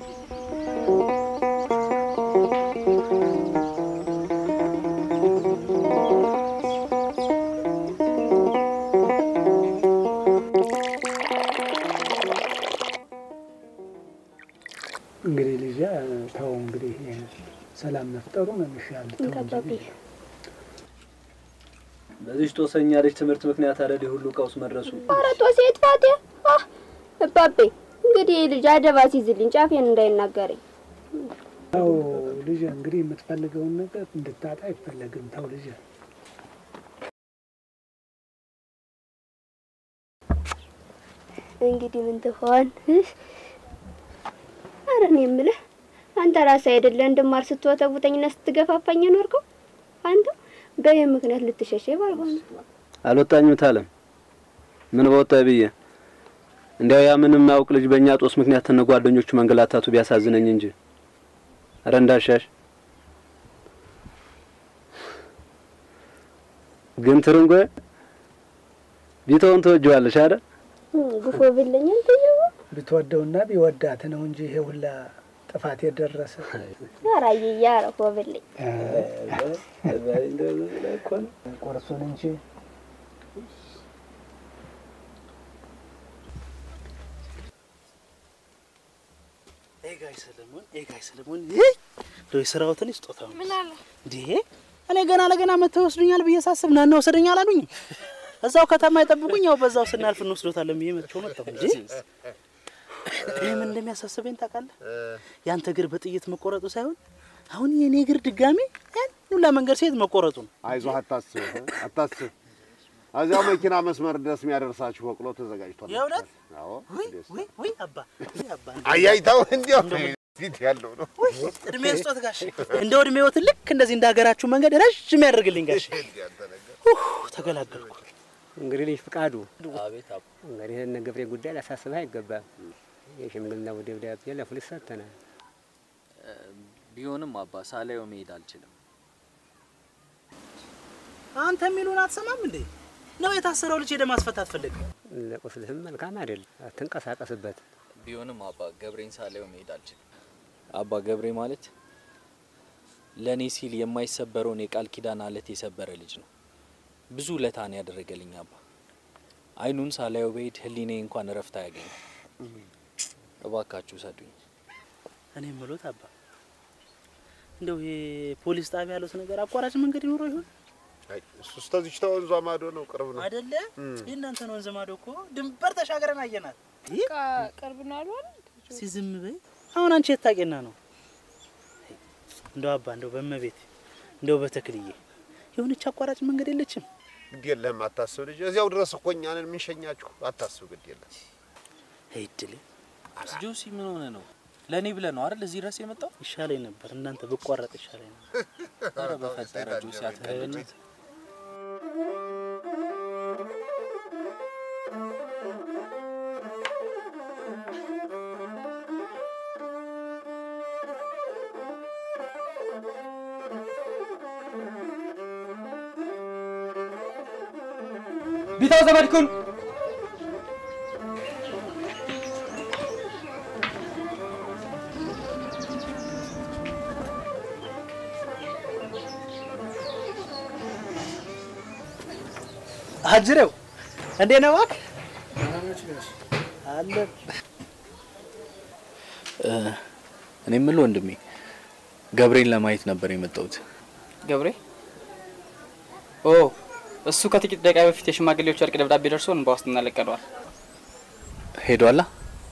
እንግዲህ ልጅ ተው እንግዲህ ሰላም መፍጠሩ ነው የሚሻል። ተው እንጂ። በዚህ ጦሰኛ ልጅ ትምህርት ምክንያት አይደል ሁሉ ቀውስ መድረሱ። ኧረ ጦሴ ጥፋቴ እባቤ እንግዲህ ልጅ አደባ ሲይዝልኝ ጫፌን እንዳይናገረኝ ተው ልጅ እንግዲህ የምትፈልገውን ነገር እንድታጣ አይፈለግም። ተው ልጅ እንግዲህ ምን ትሆን? ኧረ እኔ የምልህ አንተ ራስህ አይደለ እንድማር ስትወተውተኝና ስትገፋፋኝ የኖርከው አንተ በይህ ምክንያት ልትሸሸ ባልሆነ አልወጣኝም ታለም ምን በወጣ ብዬ እንዲያው ያ ምንም ማያውቅ ልጅ በእኛ ጦስ ምክንያት እነ ጓደኞቹ መንገላታቱ ቢያሳዝነኝ እንጂ ኧረ እንዳሻሽ ግን ትርንጎ ቢተውን ትወጂዋለሽ አይደል? ግፎ ብለኝ አንተዬው ብትወደውና ቢወዳት ነው እንጂ ይሄ ሁላ ጥፋት የደረሰ ኧረ አየዬ ኧረ ፎ ብለኝ ቁርሱን እንጂ ኤ ጋሽ ሰለሞን ኤ ጋሽ ሰለሞን ይህ እንደው የስራዎትን ስጦታው ምን አለ እንዴ እኔ ገና ለገና መተው ወስዱኛል ብዬ ሳስብ ና ወሰደኝ አላሉኝ። እዛው ከተማ ይጠብቁኝ፣ ያው በዛው ስናልፍ እንወስዶታለን ብዬ መጥቼው መጣሁ እንጂ እኔ ምን እንደሚያሳስበኝ ታውቃለህ? ያንተ እግር በጥይት መቆረጡ ሳይሆን አሁን የኔ እግር ድጋሚ ያን ሁላ መንገድ ሴት መቆረጡ ነው። አይዞህ፣ አታስብ አታስብ። እዚያው መኪና መስመር ድረስ የሚያደርሳችሁ በቅሎ ተዘጋጅቷል። የእውነት አዎ። ውይ ውይ ውይ አባ ውይ አባ አያይታው እንዲያው ፊት ያለው ነው። እድሜ ስጦት ጋሽ እንደው እድሜዎትን ልክ እንደዚህ እንደ ሀገራችሁ መንገድ ረዥም ያደርግልኝ ጋሽ። ኡህ ተገላገልኩ። እንግዲህ ልጅ ፍቃዱ አቤት አባ። እንግዲህ እነ ገብሬ ጉዳይ ላሳስብህ አይገባም። የሽምግልናው ደብዳቤ ለፖሊስ ሰጥተናል። ቢሆንም አባ ሳላየው መሄድ አልችልም። አንተ የሚሉን አትሰማም እንዴ? ነው የታሰረው ልጅ ሄደ ማስፈታት ፈልግ። ለቁስልህም መልካም አይደል፣ አትንቀሳቀስበት። ቢሆንም አባ ገብሬን ሳላየው መሄድ አልችልም። አባ ገብሬ ማለት ለእኔ ሲል የማይሰበረውን የቃል ኪዳን አለት የሰበረ ልጅ ነው። ብዙ ለታን ያደረገልኝ አባ። አይኑን ሳላየው በሄድ ህሊኔ እንኳን እረፍት አያገኝም። እባካችሁ ሰዱኝ። እኔ የምሎት አባ እንደው የፖሊስ ጣቢያ ያሉት ነገር አቋራጭ መንገድ ይኖረው ይሆን አይ እሱስ ተዚች ተወንዟ ማዶ ነው፣ ቅርብ ነው። አይደለ? የእናንተን ወንዝ ማዶ እኮ ድንበር ተሻገረን አየናት። ቅርብ ነው አሉ አይደል? እስኪ ዝም በይ። አሁን አንቺ የታቄና ነው እንደው አባ እንደው በመቤት እንደው በተክልዬ የሆነች አቋራጭ መንገድ የለችም? ግድ የለህም አታስብ ልጅ፣ እዚያው ድረስ እኮ እኛ ነን የምንሸኛችሁ። አታስብ፣ ግድ የለም። አይድል ጆሲ ምን ሆነ ነው? ለእኔ ብለህ ነው አይደል እዚህ ድረስ የመጣው? ይሻለኝ ነበር እናንተ ብቋረጥ ይሻለኝ ነበር። ኧረ በፈጠረ ጆሲ አትቀልድ። ቢታው ዘመድኩን አጅሬው እንዴት ነው እባክህ? አለ እ፣ እኔ የምልህ ወንድሜ ገብሬን ለማየት ነበር የመጣሁት። ገብሬ ኦ እሱ ከጥቂት ደቂቃ በፊት የሽማግሌዎች እርቅ ደብዳቤ ደርሶን በዋስትና ለቀነዋል። ሄዷላ?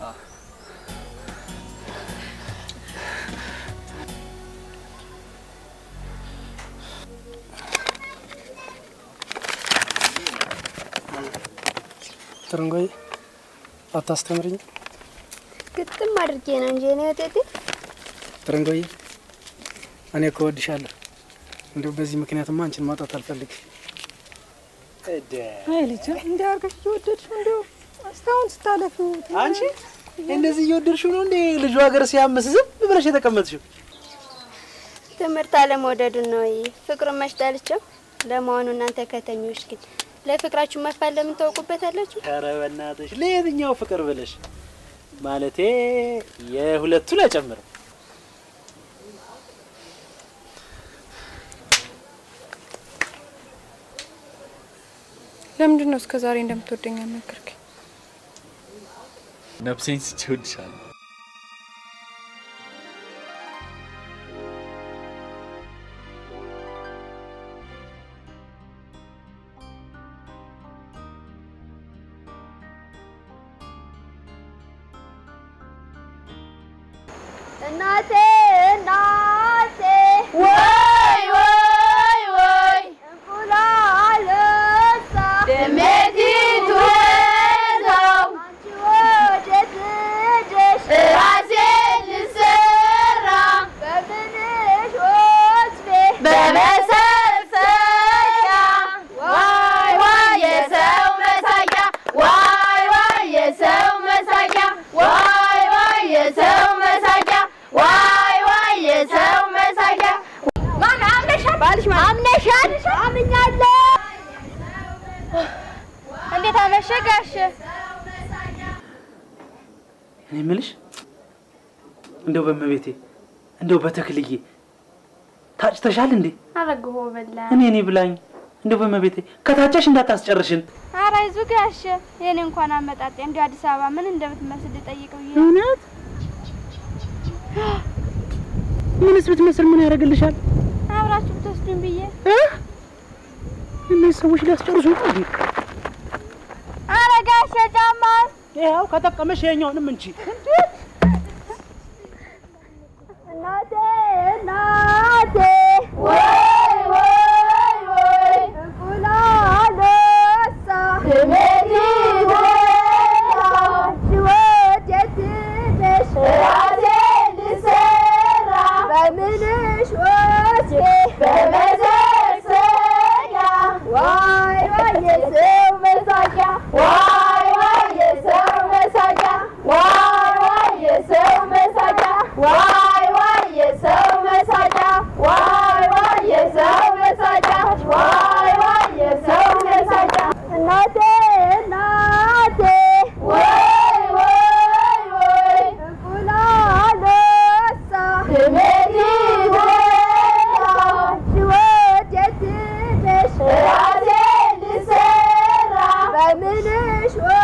ትርንጎይ አታስተምርኝ? ግጥም አድርጌ ነው እንጂ እኔ ወጤቴ ትርንጎይ እኔ እኮ እወድሻለሁ። እንዲሁ በዚህ ምክንያትማ አንቺን ማጣት አልፈልግም። አይ ልጅ እንዲህ አድርገሽ እየወደድሽው እንዲሁ እስካሁን ስታለፊው አንቺ እንደዚህ እየወደድሽው ነው እንዴ ልጁ ሀገር ሲያምስ ዝም ብለሽ የተቀመጥሽው? ትምህርት አለመውደዱን ነው ወይ ፍቅሩን መሽጠልቸው? ለመሆኑ እናንተ ከተኞች ግን ለፍቅራችሁ መፋል ለምን ታውቁበታላችሁ? ኧረ በእናትሽ ለየትኛው ፍቅር ብለሽ ማለቴ የሁለቱን አይጨምርም። ለምንድን ነው እስከ ዛሬ እንደምትወደኝ ያልነገርከኝ? ነፍሴን ስቼ እወድሻለሁ። እናቴ እናቴ ወይ ወይ ወይ እንቁላል እሳ ደሜቲቱ ወዛው አንቺ ወዴት ሄደሽ ራሴን ልሰራ በምንሽ ወስቤ በመሰርሰያ ዋይ ዋይ የሰው መሳቂያ ዋይ ዋይ የሰው መሳቂያ ዋይ ዋይ የሰው መሳቂያ ዋይ ዋይ የሰው መሳቂያ ማን አምነሻል? ባልሽ ማን አምነሻል? አምኛለሁ። እንዴት አመሸ ጋሽ? እኔ የምልሽ እንደው በመቤቴ እንደው በተክልዬ ታጭተሻል እንዴ? አረግሆ በላ እኔ እኔ ብላኝ እንደው በመቤቴ ከታጨሽ እንዳታስጨርሽን። ኧረ አይዞህ ጋሽ፣ የኔ እንኳን አመጣጤ እንዲሁ አዲስ አበባ ምን እንደምትመስል ልጠይቀው ብዬ እውነት? ምንስ ብትመስል ምን ያደርግልሻል? አብራችሁ ብትወስዱኝ ብዬ እነዚህ ሰዎች ሊያስጨርሱ ነው እንዴ? ኧረ ጋሽ ጫማ ይኸው ከጠቀመሽ ይኸኛውንም እንቺ እናቴ እናቴ ወይ ወይ ወይ እንቁላል እሳ ድሜቲ ወጣው አንቺ ወዴት ሄደሽ ራሴን ልሰራ በምንሽ ወስጄ በመዘርሰያ ዋይ ዋይ የሰው መሳቂያ ዋይ ዋይ የሰው መሳቂያ ዋይ ዋይ የሰው መሳቂያ ዋይ ዋይ የሰው መሳቂያ ዋይ ዋይ የሰው መሳቂያ ዋይ ዋይ የሰው መሳቂያ እናቴ እናቴ ወይ ወይ ወይ እንቁላል እሳ ድሜቲ ወጣው አንቺ ወዴት ሄደሽ ራሴን ልሰራ በምንሽ